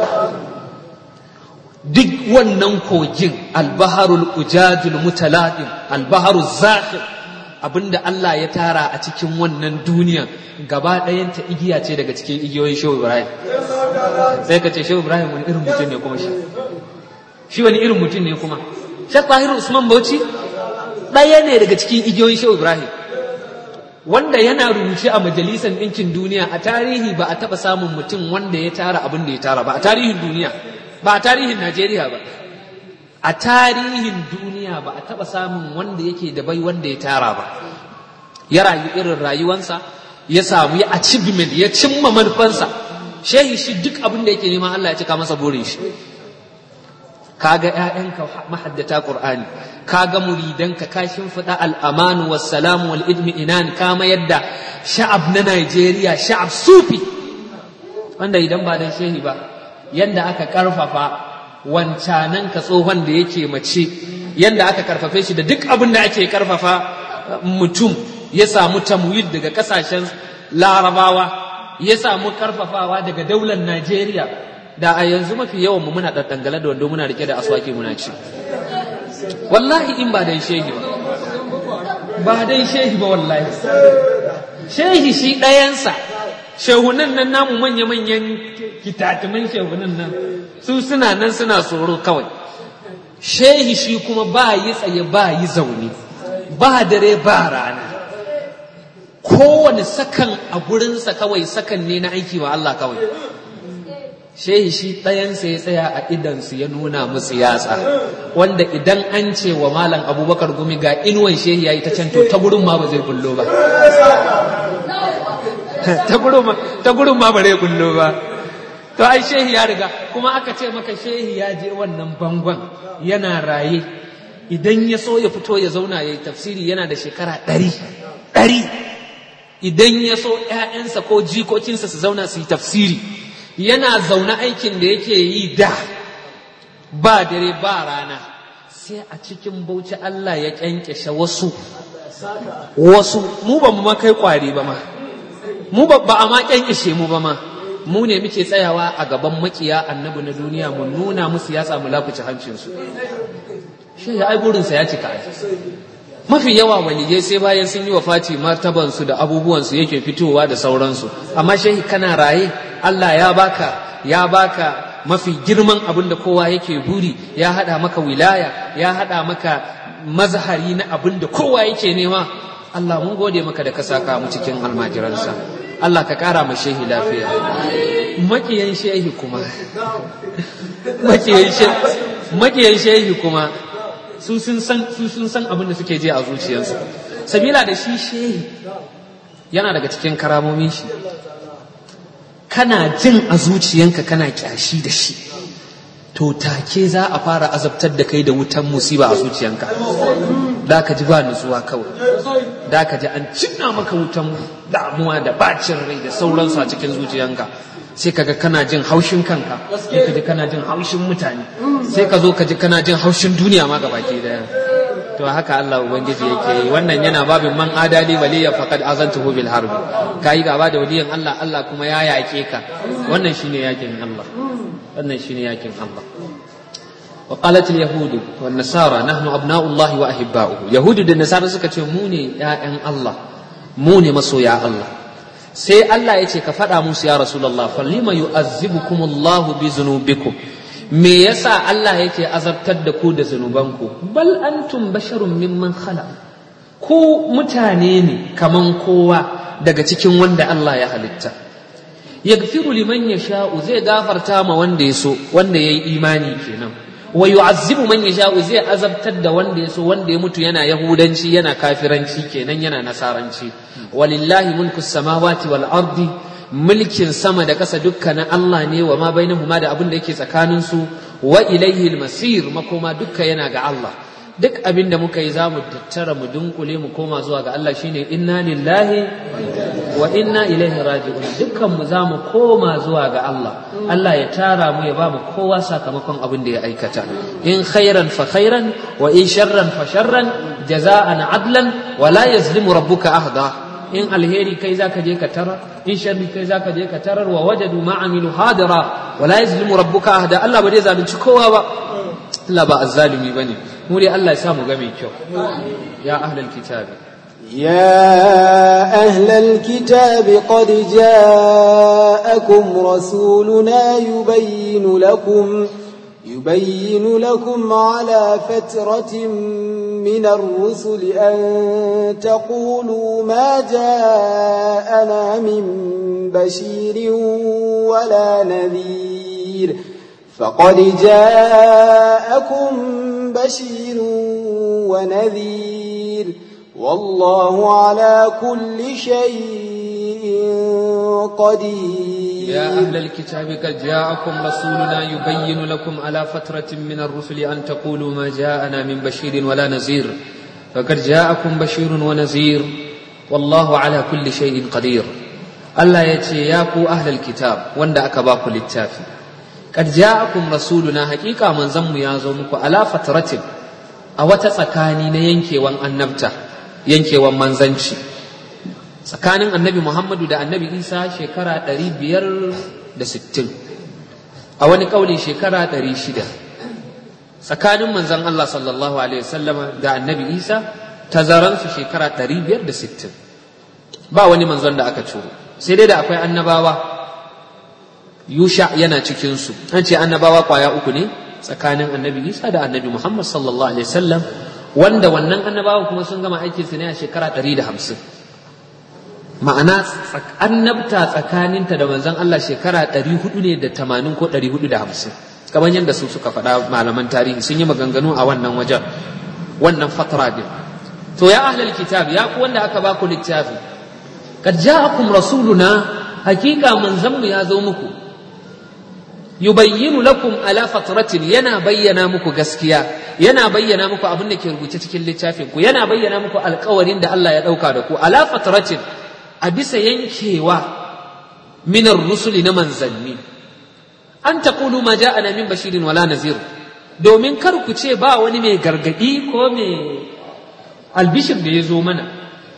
duk wannan kogin albaharul ujajul mutaladim albaharul zakhir abinda Allah ya tara a cikin wannan duniya gaba ɗayanta igiya ce daga cikin igiyoyin Shehu Ibrahim sai ka ce Shehu Ibrahim wani irin mutum ne kuma shi shi wani irin mutum ne kuma Sheikh Tahir Usman Bauchi ɗaya ne daga cikin igiyoyin Shehu Ibrahim wanda yana rubuce a majalisar ɗinkin duniya a tarihi ba a taɓa samun mutum wanda ya tara abin da ya tara ba a tarihin duniya ba a tarihin Najeriya ba a tarihin duniya ba a taɓa samun wanda yake da bai wanda ya tara ba ya rayu irin rayuwansa ya samu ya achievement ya cimma manufansa shehi shi duk abin da yake neman Allah ya cika masa burin shi kaga ƴaƴanka mahaddata Qur'ani kaga muridanka ka shimfiɗa al'amanu wassalamu wal idmi inan kama yadda sha'ab na Najeriya sha'ab sufi wanda idan ba dan shehi ba yanda aka karfafa wancanan ka tsohon da yake mace yanda aka karfafe shi da duk abin da ake karfafa mutum ya samu tamwid daga kasashen larabawa ya samu karfafawa daga daular Najeriya da a yanzu mafi yawan mu muna daddangale da wando muna rike da aswaki muna ci wallahi in ba dan shehi ba ba dan shehi ba wallahi shehi shi ɗayansa shehunan nan namu manya-manyan kitatumin shehunan nan su suna nan suna tsoro kawai shehi shi kuma ba yi tsaye ba yi zaune ba dare ba rana kowane sakan a gurinsa kawai sakan ne na aiki wa Allah kawai shehi shi ɗayansa ya tsaya a idansu ya nuna musu yatsa wanda idan an ce wa malam abubakar gumi ga inuwan shehi ya yi ta can to ta gurin ma ba zai kullo ba ta gurin ma ba zai kullo ba to ai shehi ya riga kuma aka ce maka shehi ya je wannan bangon yana raye idan ya so ya fito ya zauna ya yi tafsiri yana da shekara ɗari ɗari idan ya so ‘ya'yansa ko jikokinsa su zauna su yi tafsiri yana zaune aikin da yake yi da ba dare ba rana sai a cikin bauchi Allah ya kyankyashe wasu wasu mu ba mu ma kai kwari ba ma mu ba a ma kyankyashe mu ba ma mu ne muke tsayawa a gaban makiya annabi na duniya mu nuna musu ya samu lakuci hancinsu shi ya ai burinsa ya cika mafi yawa waliyai sai bayan sun yi wa fati martabansu da abubuwansu yake fitowa da sauransu amma shehi kana raye Allah ya baka ya baka mafi girman abin da kowa yake buri ya hada maka wilaya ya hada maka mazhari na abin da kowa yake nema Allah mun gode maka da ka saka mu cikin almajiransa Allah ka kara ma shehi lafiya makiyan shehi kuma makiyan shehi kuma su sun san su sun san abin da suke je a zuciyarsu sabila da shi shehi yana daga cikin karamomin shi kana jin a zuciyanka kana kyashi da shi to take za a fara azabtar da kai da wutan musiba a zuciyanka da ka ji ba nutsuwa kawai da ka ji an cinna maka wutan damuwa da bacin rai da sauransu a cikin zuciyanka sai kaga kana jin haushin kanka sai ka ji kana jin haushin mutane sai ka zo ka ji kana jin haushin duniya ma gabaki daya to haka Allah ubangiji yake yi wannan yana babin man adali waliya faqad azantuhu bil harbi kai gaba da waliyan Allah Allah kuma ya yake ka wannan shine yakin Allah wannan shine yakin Allah وقالت اليهود والنصارى نحن أبناء الله وأحباؤه يهود والنصارى suka ce mu ne ƴaƴan Allah mu ne masoya Allah sai Allah ya ce ka faɗa musu ya Rasulullah falima yu'azzibukum Allahu bi zunubikum me yasa Allah yake azabtar da ku da zunubanku bal antum basharun mimman khalaq ku mutane ne kaman kowa daga cikin wanda Allah ya halitta yaghfiru liman yasha'u zai gafarta ma wanda ya so wanda yayi imani kenan wa yu'azzibu man yasha'u zai azabtar da wanda ya so wanda ya mutu yana yahudanci yana kafiranci kenan yana nasaranci walillahi mulku samawati wal ardi mulkin sama da ƙasa dukkanin Allah ne wa ma bainahuma da abin da yake tsakanin su wa ilaihi masir makoma dukka yana ga Allah duk abin da muka yi za mu tattara mu dunkule mu koma zuwa ga Allah shine inna lillahi wa inna ilaihi raji'un dukkan mu za mu koma zuwa ga Allah Allah ya tara mu ya ba mu kowa sakamakon abin da ya aikata in khairan fa khairan wa in sharran fa sharran jaza'an adlan wa la yazlimu rabbuka ahda in alheri kai zaka je ka tarar in sharri kai zaka je ka tarar wa wajadu ma amilu hadira wa la yazlimu rabbuka ahda Allah ba zai zalunci kowa ba Allah ba azzalimi bane mu dai Allah ya samu ga mai kyau ya ahlal kitabi يا أهل الكتاب قد جاءكم رسولنا يبين لكم يبين لكم على فترة من الرسل أن تقولوا ما جاءنا من بشير ولا نذير فقد جاءكم بشير ونذير والله على كل شيء قدير يا أهل الكتاب قد جاءكم رسولنا يبين لكم على فترة من الرسل أن تقولوا ما جاءنا من بشير ولا نذير فقد جاءكم بشير ونذير والله على كل شيء قدير الله يتي ياكو أهل الكتاب وند أكباكو للتافي قد جاءكم رسولنا حقيقة من زم يازومكو على فترة أو تسكاني ينكي وان النبتة ينكي وان منزنشي tsakanin annabi Muhammadu da annabi Isa shekara ɗari biyar da sittin a wani ƙauli shekara ɗari shida tsakanin manzon Allah sallallahu alaihi wasallama da annabi Isa tazaransu shekara ɗari biyar da sittin ba wani manzon da aka ciro sai dai da akwai annabawa Yusha yana cikinsu an ce annabawa kwaya uku ne tsakanin annabi Isa da annabi Muhammad sallallahu alaihi wasallam wanda wannan annabawan kuma sun gama aikinsu ne a shekara ɗari da hamsin ma'ana annabta tsakaninta da manzon Allah shekara ɗari hudu ne da tamanin ko ɗari hudu da hamsin kamar yadda su suka faɗa malaman tarihi sun yi maganganu a wannan wajen wannan fatara din to ya ahlal kitab ya ku wanda aka baku littafi kad ja'akum rasuluna hakika manzon mu ya zo muku yubayyinu lakum ala fatratin yana bayyana muku gaskiya yana bayyana muku abin da ke rubuce cikin littafin ku yana bayyana muku alkawarin da Allah ya ɗauka da ku ala fatratin a bisa yankewa minar rusuli na manzanni an taqulu ma ja'ana min bashirin wala nazir domin kar ku ce ba wani mai gargadi ko mai albishir da ya zo mana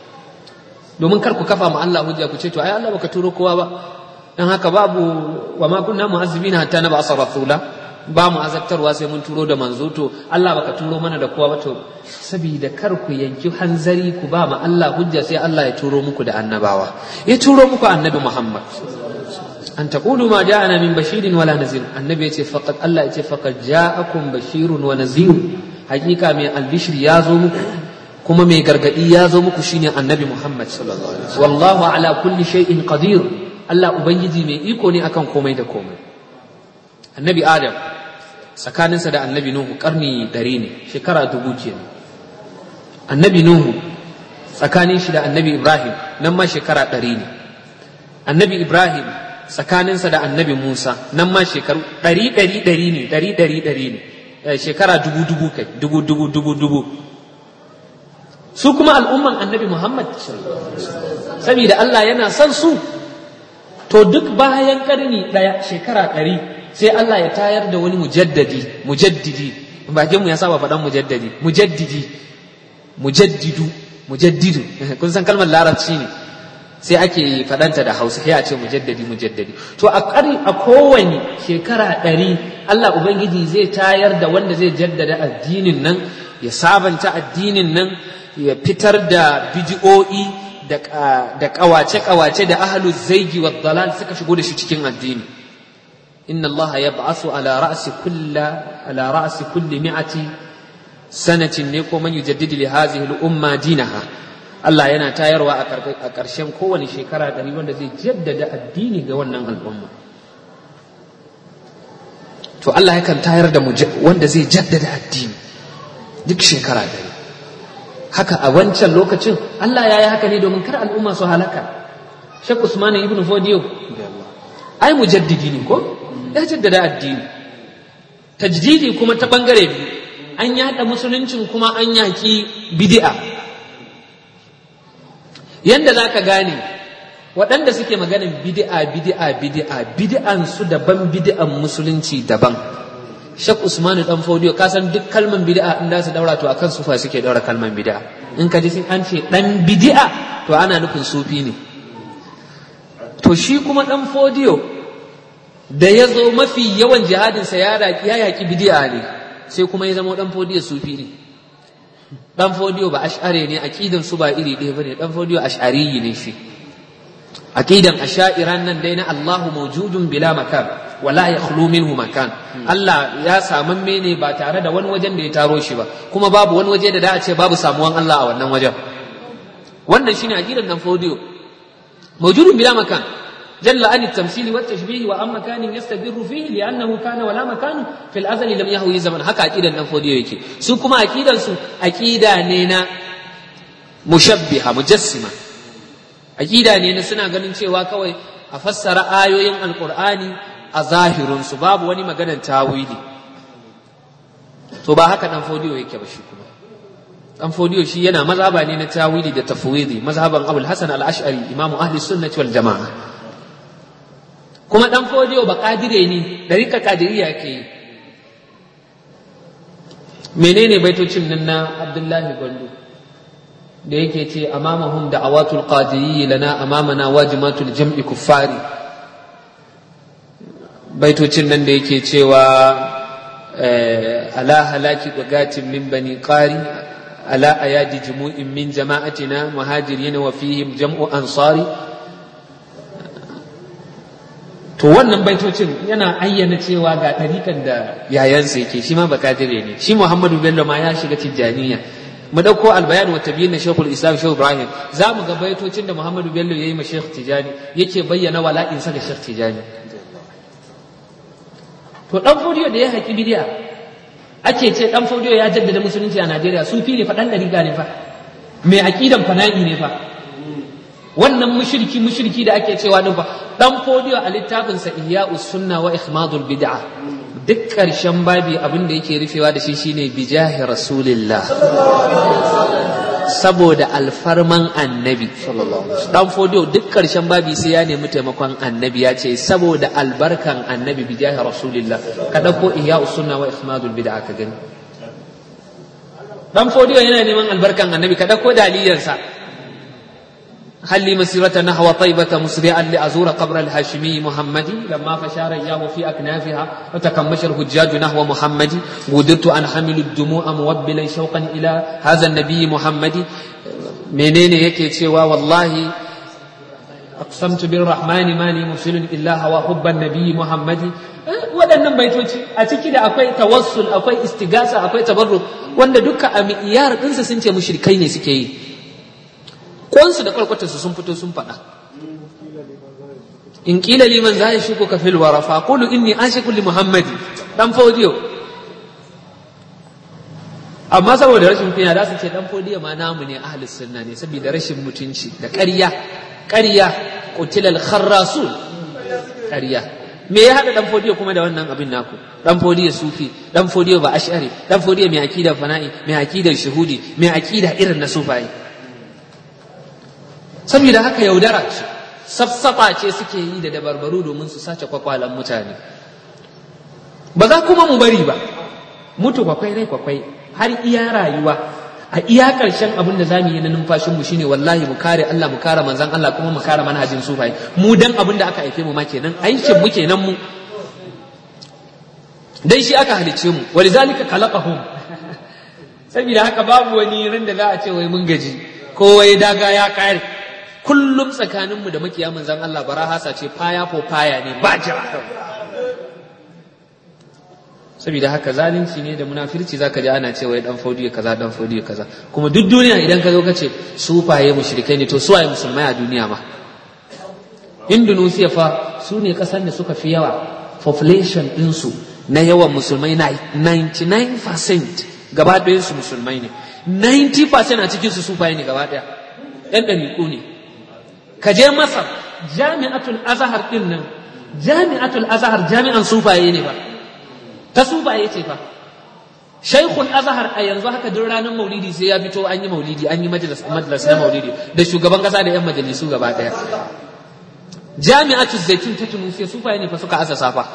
domin kar ku kafa ma Allah hujja ku ce to ai Allah baka turo kowa ba dan haka babu wa ma kunna mu'azzibina hatta naba asara rasula ba mu azabtarwa sai mun turo da manzo to Allah baka turo mana da kowa ba to saboda kar ku yanki hanzari ku ba ma Allah hujja sai Allah ya turo muku da annabawa ya turo muku annabi Muhammad an taqulu ma ja'ana min bashirin wala nazir annabi yace faqad Allah yace faqad ja'akum bashirun wa nazir hakika mai albishir ya zo muku kuma mai gargadi ya zo muku shine annabi Muhammad sallallahu alaihi wasallam wallahu ala kulli shay'in qadir Allah ubangiji mai iko ne akan komai da komai annabi Adam tsakaninsa da annabi Nuhu karni ɗari ne shekara dubu kenan annabi Nuhu tsakanin shi da annabi Ibrahim nan ma shekara ɗari ne annabi Ibrahim tsakaninsa da annabi Musa nan ma shekaru ɗari ɗari ɗari ne ɗari ɗari ɗari ne shekara dubu dubu kai dubu dubu dubu dubu su kuma al'umman annabi Muhammad saboda Allah yana son su to duk bayan karni ɗaya shekara ɗari sai Allah ya tayar da wani mujaddadi mujaddidi bakin mu ya saba faɗan mujaddadi mujaddidi mujaddidu mujaddidu kun san kalmar larabci ne sai ake faɗanta da hausa sai a ce mujaddadi mujaddadi to a ƙari a kowane shekara ɗari Allah ubangiji zai tayar da wanda zai jaddada addinin nan ya sabanta addinin nan ya fitar da bidi'o'i da ƙawace-ƙawace da ahalu zaigi wa dalal suka shigo da shi cikin addini inna allaha yab'athu ala ra'si kulla ala ra'si kulli mi'ati sanatin ne ko man yujaddidu li hadhihi al-umma dinaha Allah yana tayarwa a ƙarshen kowane shekara ɗari wanda zai jaddada addini ga wannan al'umma to Allah yakan tayar da wanda zai jaddada addini duk shekara ɗari haka a wancan lokacin Allah ya yi haka ne domin kar al'umma su halaka Sheikh Usman ibn Fodiyo ai mujaddidi ne ko ya jaddada addini tajdidi kuma ta bangare biyu an yada musuluncin kuma an yaki bid'a yanda zaka gane waɗanda suke maganin bid'a bid'a bid'a bid'an su daban bid'an musulunci daban Shek Usmanu dan Fodiyo ka san duk kalman bid'a in da su daura to akan sufa suke daura kalman bid'a in ka ji sun an ce dan bid'a to ana nufin sufi ne to shi kuma dan Fodiyo da ya zo mafi yawan jihadin sa ya yaki ya yaki bid'a ne sai kuma ya zama dan Fodiyo sufi ne dan fodiyo ba ash'are ne aqidan su ba iri ɗaya bane dan fodiyo ash'ari ne shi aqidan asha'iran nan dai na Allahu mawjudun bila makan wala yakhlu minhu makan Allah ya samamme ne ba tare da wani wajen da ya taro shi ba kuma babu wani waje da da a ce babu samuwan Allah a wannan wajen wannan shine aqidan dan fodiyo mawjudun bila makan jalla an at-tamthil wa at-tashbih wa amma kan yastabirru fihi li'annahu kana wala makan fil azali lam yahwi zaman haka aqidan dan fodiyo yake su kuma aqidan su aqida ne na mushabbiha mujassima aqida ne na suna ganin cewa kawai a fassara ayoyin alqur'ani a zahirin su babu wani maganar tawili to ba haka dan fodiyo yake ba shi kuma dan fodiyo shi yana mazhaba ne na tawili da tafwidi mazhaban abul hasan al-ash'ari imamu ahli sunnati wal jama'a kuma dan fodiyo ba kadire ne dariƙa kadiriya ke yi menene baitocin nan na abdullahi gwandu da yake ce amamahum da awatul qadiriyyi lana amamana wajimatul jam'i kuffari baitocin nan da yake cewa ala halaki gagatin min bani qari ala ayadi jumu'in min jama'atina muhajirin wa fihim jam'u ansari to wannan baitocin yana ayyana cewa ga ɗarikan da yayansa yake shi ma bakadire ne shi muhammadu bello ma ya shiga tijjaniya mu ɗauko albayan wa tabiyin na shekul islam shehu ibrahim za mu ga baitocin da muhammadu bello ya yi ma shekh tijjani yake bayyana wala'insa ga shekh tijjani to ɗan fodiyo da ya haƙi bidiya ake ce ɗan fodiyo ya jaddada musulunci a najeriya sufi ne fa ɗan ɗariƙa ne fa mai aƙidan fana'i ne fa wannan mushriki mushriki da ake cewa din fa dan fodiyo a littafinsa ihya'us sunna wa ikhmadul bid'a duk ƙarshen babi abin da yake rufewa da shi shine bijahi rasulillah saboda alfarman annabi dan fodiyo duk ƙarshen babi sai ya nemi taimakon annabi ya ce saboda albarkan annabi bijahi rasulillah ka dauko ihya'us sunna wa ikhmadul bid'a ka gani dan fodiyo yana neman albarkan annabi ka dauko daliyansa هل لي مسيرة نحو طيبة مسرعا لأزور قبر الهاشمي محمد لما فشار إياه في أكنافها وتكمش الحجاج نحو محمد وددت أن حمل الدموع موبلا شوقا إلى هذا النبي محمد منين يكي تشوى والله أقسمت بالرحمن ما لي مرسل إلا هو حب النبي محمد waɗannan baitoci a ciki da akwai tawassul akwai istigasa akwai tabarruk wanda duka a mi'iyar ɗinsa sun ce mushrikai ne suke yi kwansu da kwalkwatarsu sun fito sun faɗa in ƙila liman za ya shuku ka fil wara fa qulu inni ashiku li muhammadi dan fodiyo amma saboda rashin kunya za su ce dan fodiyo ma namu ne ahlus sunna ne saboda rashin mutunci da ƙarya ƙarya qutilal kharrasun ƙarya me ya haɗa dan fodiyo kuma da wannan abin naku dan fodiyo sufi dan fodiyo ba ash'ari dan fodiyo mai akidar fana'i mai akidar shuhudi mai akida irin na sufaye saboda haka yaudara ce safsafa ce suke yi da dabarbaru domin su sace kwakwalan mutane ba za kuma mu bari ba mutu kwakwai rai kwakwai har iya rayuwa a iya ƙarshen abin da zamu yi na numfashin mu shine wallahi mu kare Allah mu kare manzon Allah kuma mu kare manhajin sufai mu dan abin da aka haife mu ma kenan aikin mu kenan mu dan shi aka halicce mu walizalika khalaqahum saboda haka babu wani ran da za a ce wai mun gaji ko wai daga ya kare kullum tsakaninmu da makiya manzan Allah bara hasa ce faya ko faya ne ba jira saboda haka zalunci ne da munafirci zaka ji ana cewa dan faudiya kaza dan faudiya kaza kuma duk duniya idan ka zo ka ce su faye mushrikai ne to su waye musulmai a duniya ma Indonesia fa su ne kasar da suka fi yawa population ɗinsu na yawan musulmai na 99% gaba ɗayansu musulmai ne 90% a cikinsu su faye ne gaba ɗaya ɗan ɗariƙu ne ka je masar jami'atul azahar din nan jami'atul azahar jami'an sufaye ne ba ta sufaye ce fa shaikhul azahar a yanzu haka duk ranar maulidi sai ya fito an yi maulidi an yi majalis na maulidi da shugaban kasa da yan majalisu gaba daya jami'atul zaitun ta tunusiya sufaye ne fa suka asasa fa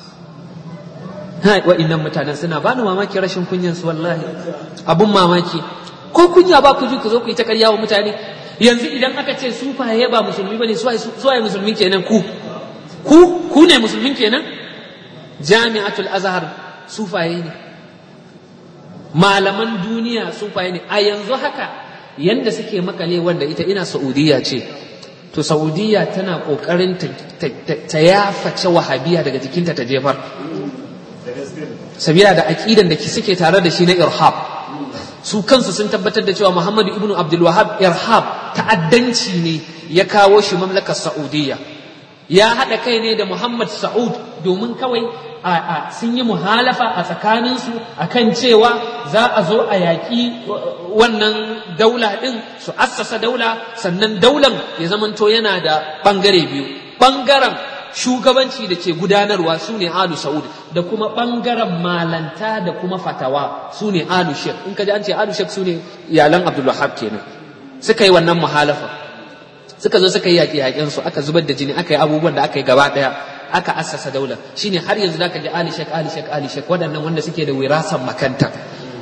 hai wa'innan mutanen suna bani mamaki rashin kunyan su wallahi abun mamaki ko kunya ba ku ji ku zo ku yi ta karya wa mutane yanzu idan aka ce sufaye ba musulmi bane suwaye musulmi kenan ku ku ku ne musulmin kenan jami'atul azhar sufaye ne malaman duniya sufaye ne a yanzu haka yanda suke makale wanda ita ina saudiya ce to saudiya tana kokarin ta yaface wahabiya daga jikinta ta jefar sabila da aƙidan da suke tare da shi na irhab su kansu sun tabbatar da cewa muhammadu ibnu abdul wahab irhab ta'addanci ne ya kawo shi mamlakar saudiya ya haɗa kai ne da muhammad sa'ud domin kawai a sun yi muhalafa a tsakaninsu a kan cewa za a zo a yaƙi wannan daula ɗin su assasa daula sannan daulan ya zamanto yana da ɓangare biyu ɓangaren shugabanci da ke gudanarwa su ne alu sa'ud da kuma ɓangaren malanta da kuma fatawa su ne alu shek in ka ji an ce alu shek su ne iyalan abdulwahab kenan suka yi wannan muhalafa suka zo suka yi yaƙi yaƙensu aka zubar da jini aka yi abubuwan da aka yi gaba ɗaya aka assasa daula shine har yanzu zaka ji ali shek ali shek ali shek waɗannan wanda suke da wirasan makanta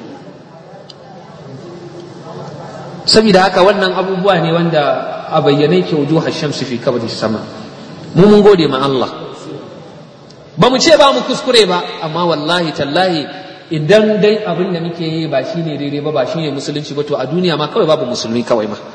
saboda haka wannan abubuwa ne wanda a bayyane ke wujuhar shamsu fi kabari sama mu mun gode ma Allah ba mu ce ba mu kuskure ba amma wallahi tallahi idan dai abin da muke yi ba shine daidai ba ba shine musulunci ba to a duniya ma kawai babu musulmi kawai ma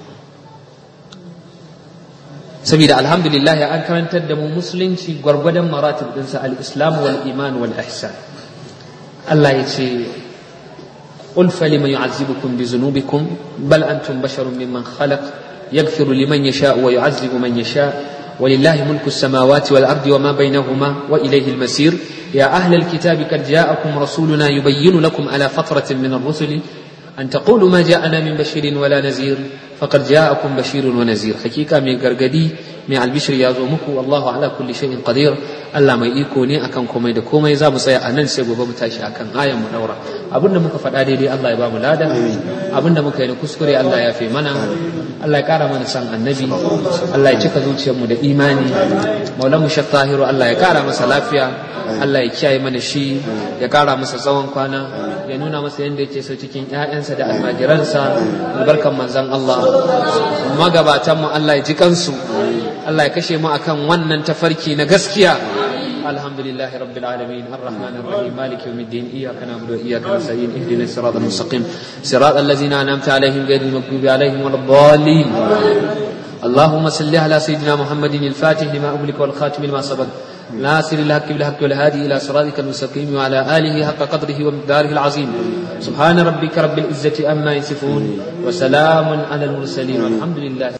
saboda alhamdulillah an karantar da mu musulunci gwargwadon maratib dinsa al-islam wal iman wal ihsan Allah ya ce قل فلم يعذبكم بذنوبكم بل أنتم بشر ممن خلق يغفر لمن يشاء ويعذب من يشاء ولله ملك السماوات والأرض وما بينهما وإليه المسير يا أهل الكتاب قد جاءكم رسولنا يبين لكم على فترة من الرسل أن تقولوا ما جاءنا من بشير ولا نذير فقد جاءكم بشير ونذير حقيقة من غرغدي من البشر يا زومكو والله على كل شيء قدير Allah mai iko ne akan komai da komai za mu tsaya a nan sai gobe mu tashi akan ayan mu daura abinda muka faɗa daidai Allah ya ba mu lada abinda muka yi na kuskure Allah ya fi mana Allah ya ƙara mana san annabi Allah ya cika zuciyar mu da imani maulamu shek tahiru Allah ya ƙara masa lafiya Allah ya kiyaye mana shi ya ƙara masa tsawon kwana ya nuna masa yadda yake so cikin ƴaƴansa da almajiransa albarkan manzon Allah magabatan mu Allah ya ji kansu Allah ya kashe mu akan wannan tafarki na gaskiya الحمد لله رب العالمين الرحمن الرحيم مالك يوم الدين إياك نعبد وإياك نستعين اهدنا الصراط المستقيم صراط الذين أنعمت عليهم غير المغضوب عليهم ولا الضالين اللهم صل على سيدنا محمد الفاتح لما أملك والخاتم لما سبق ناصر الحق بالحق والهادي إلى صراطك المستقيم وعلى آله حق قدره ومقداره العظيم سبحان ربك رب العزة أما يصفون وسلام على المرسلين والحمد لله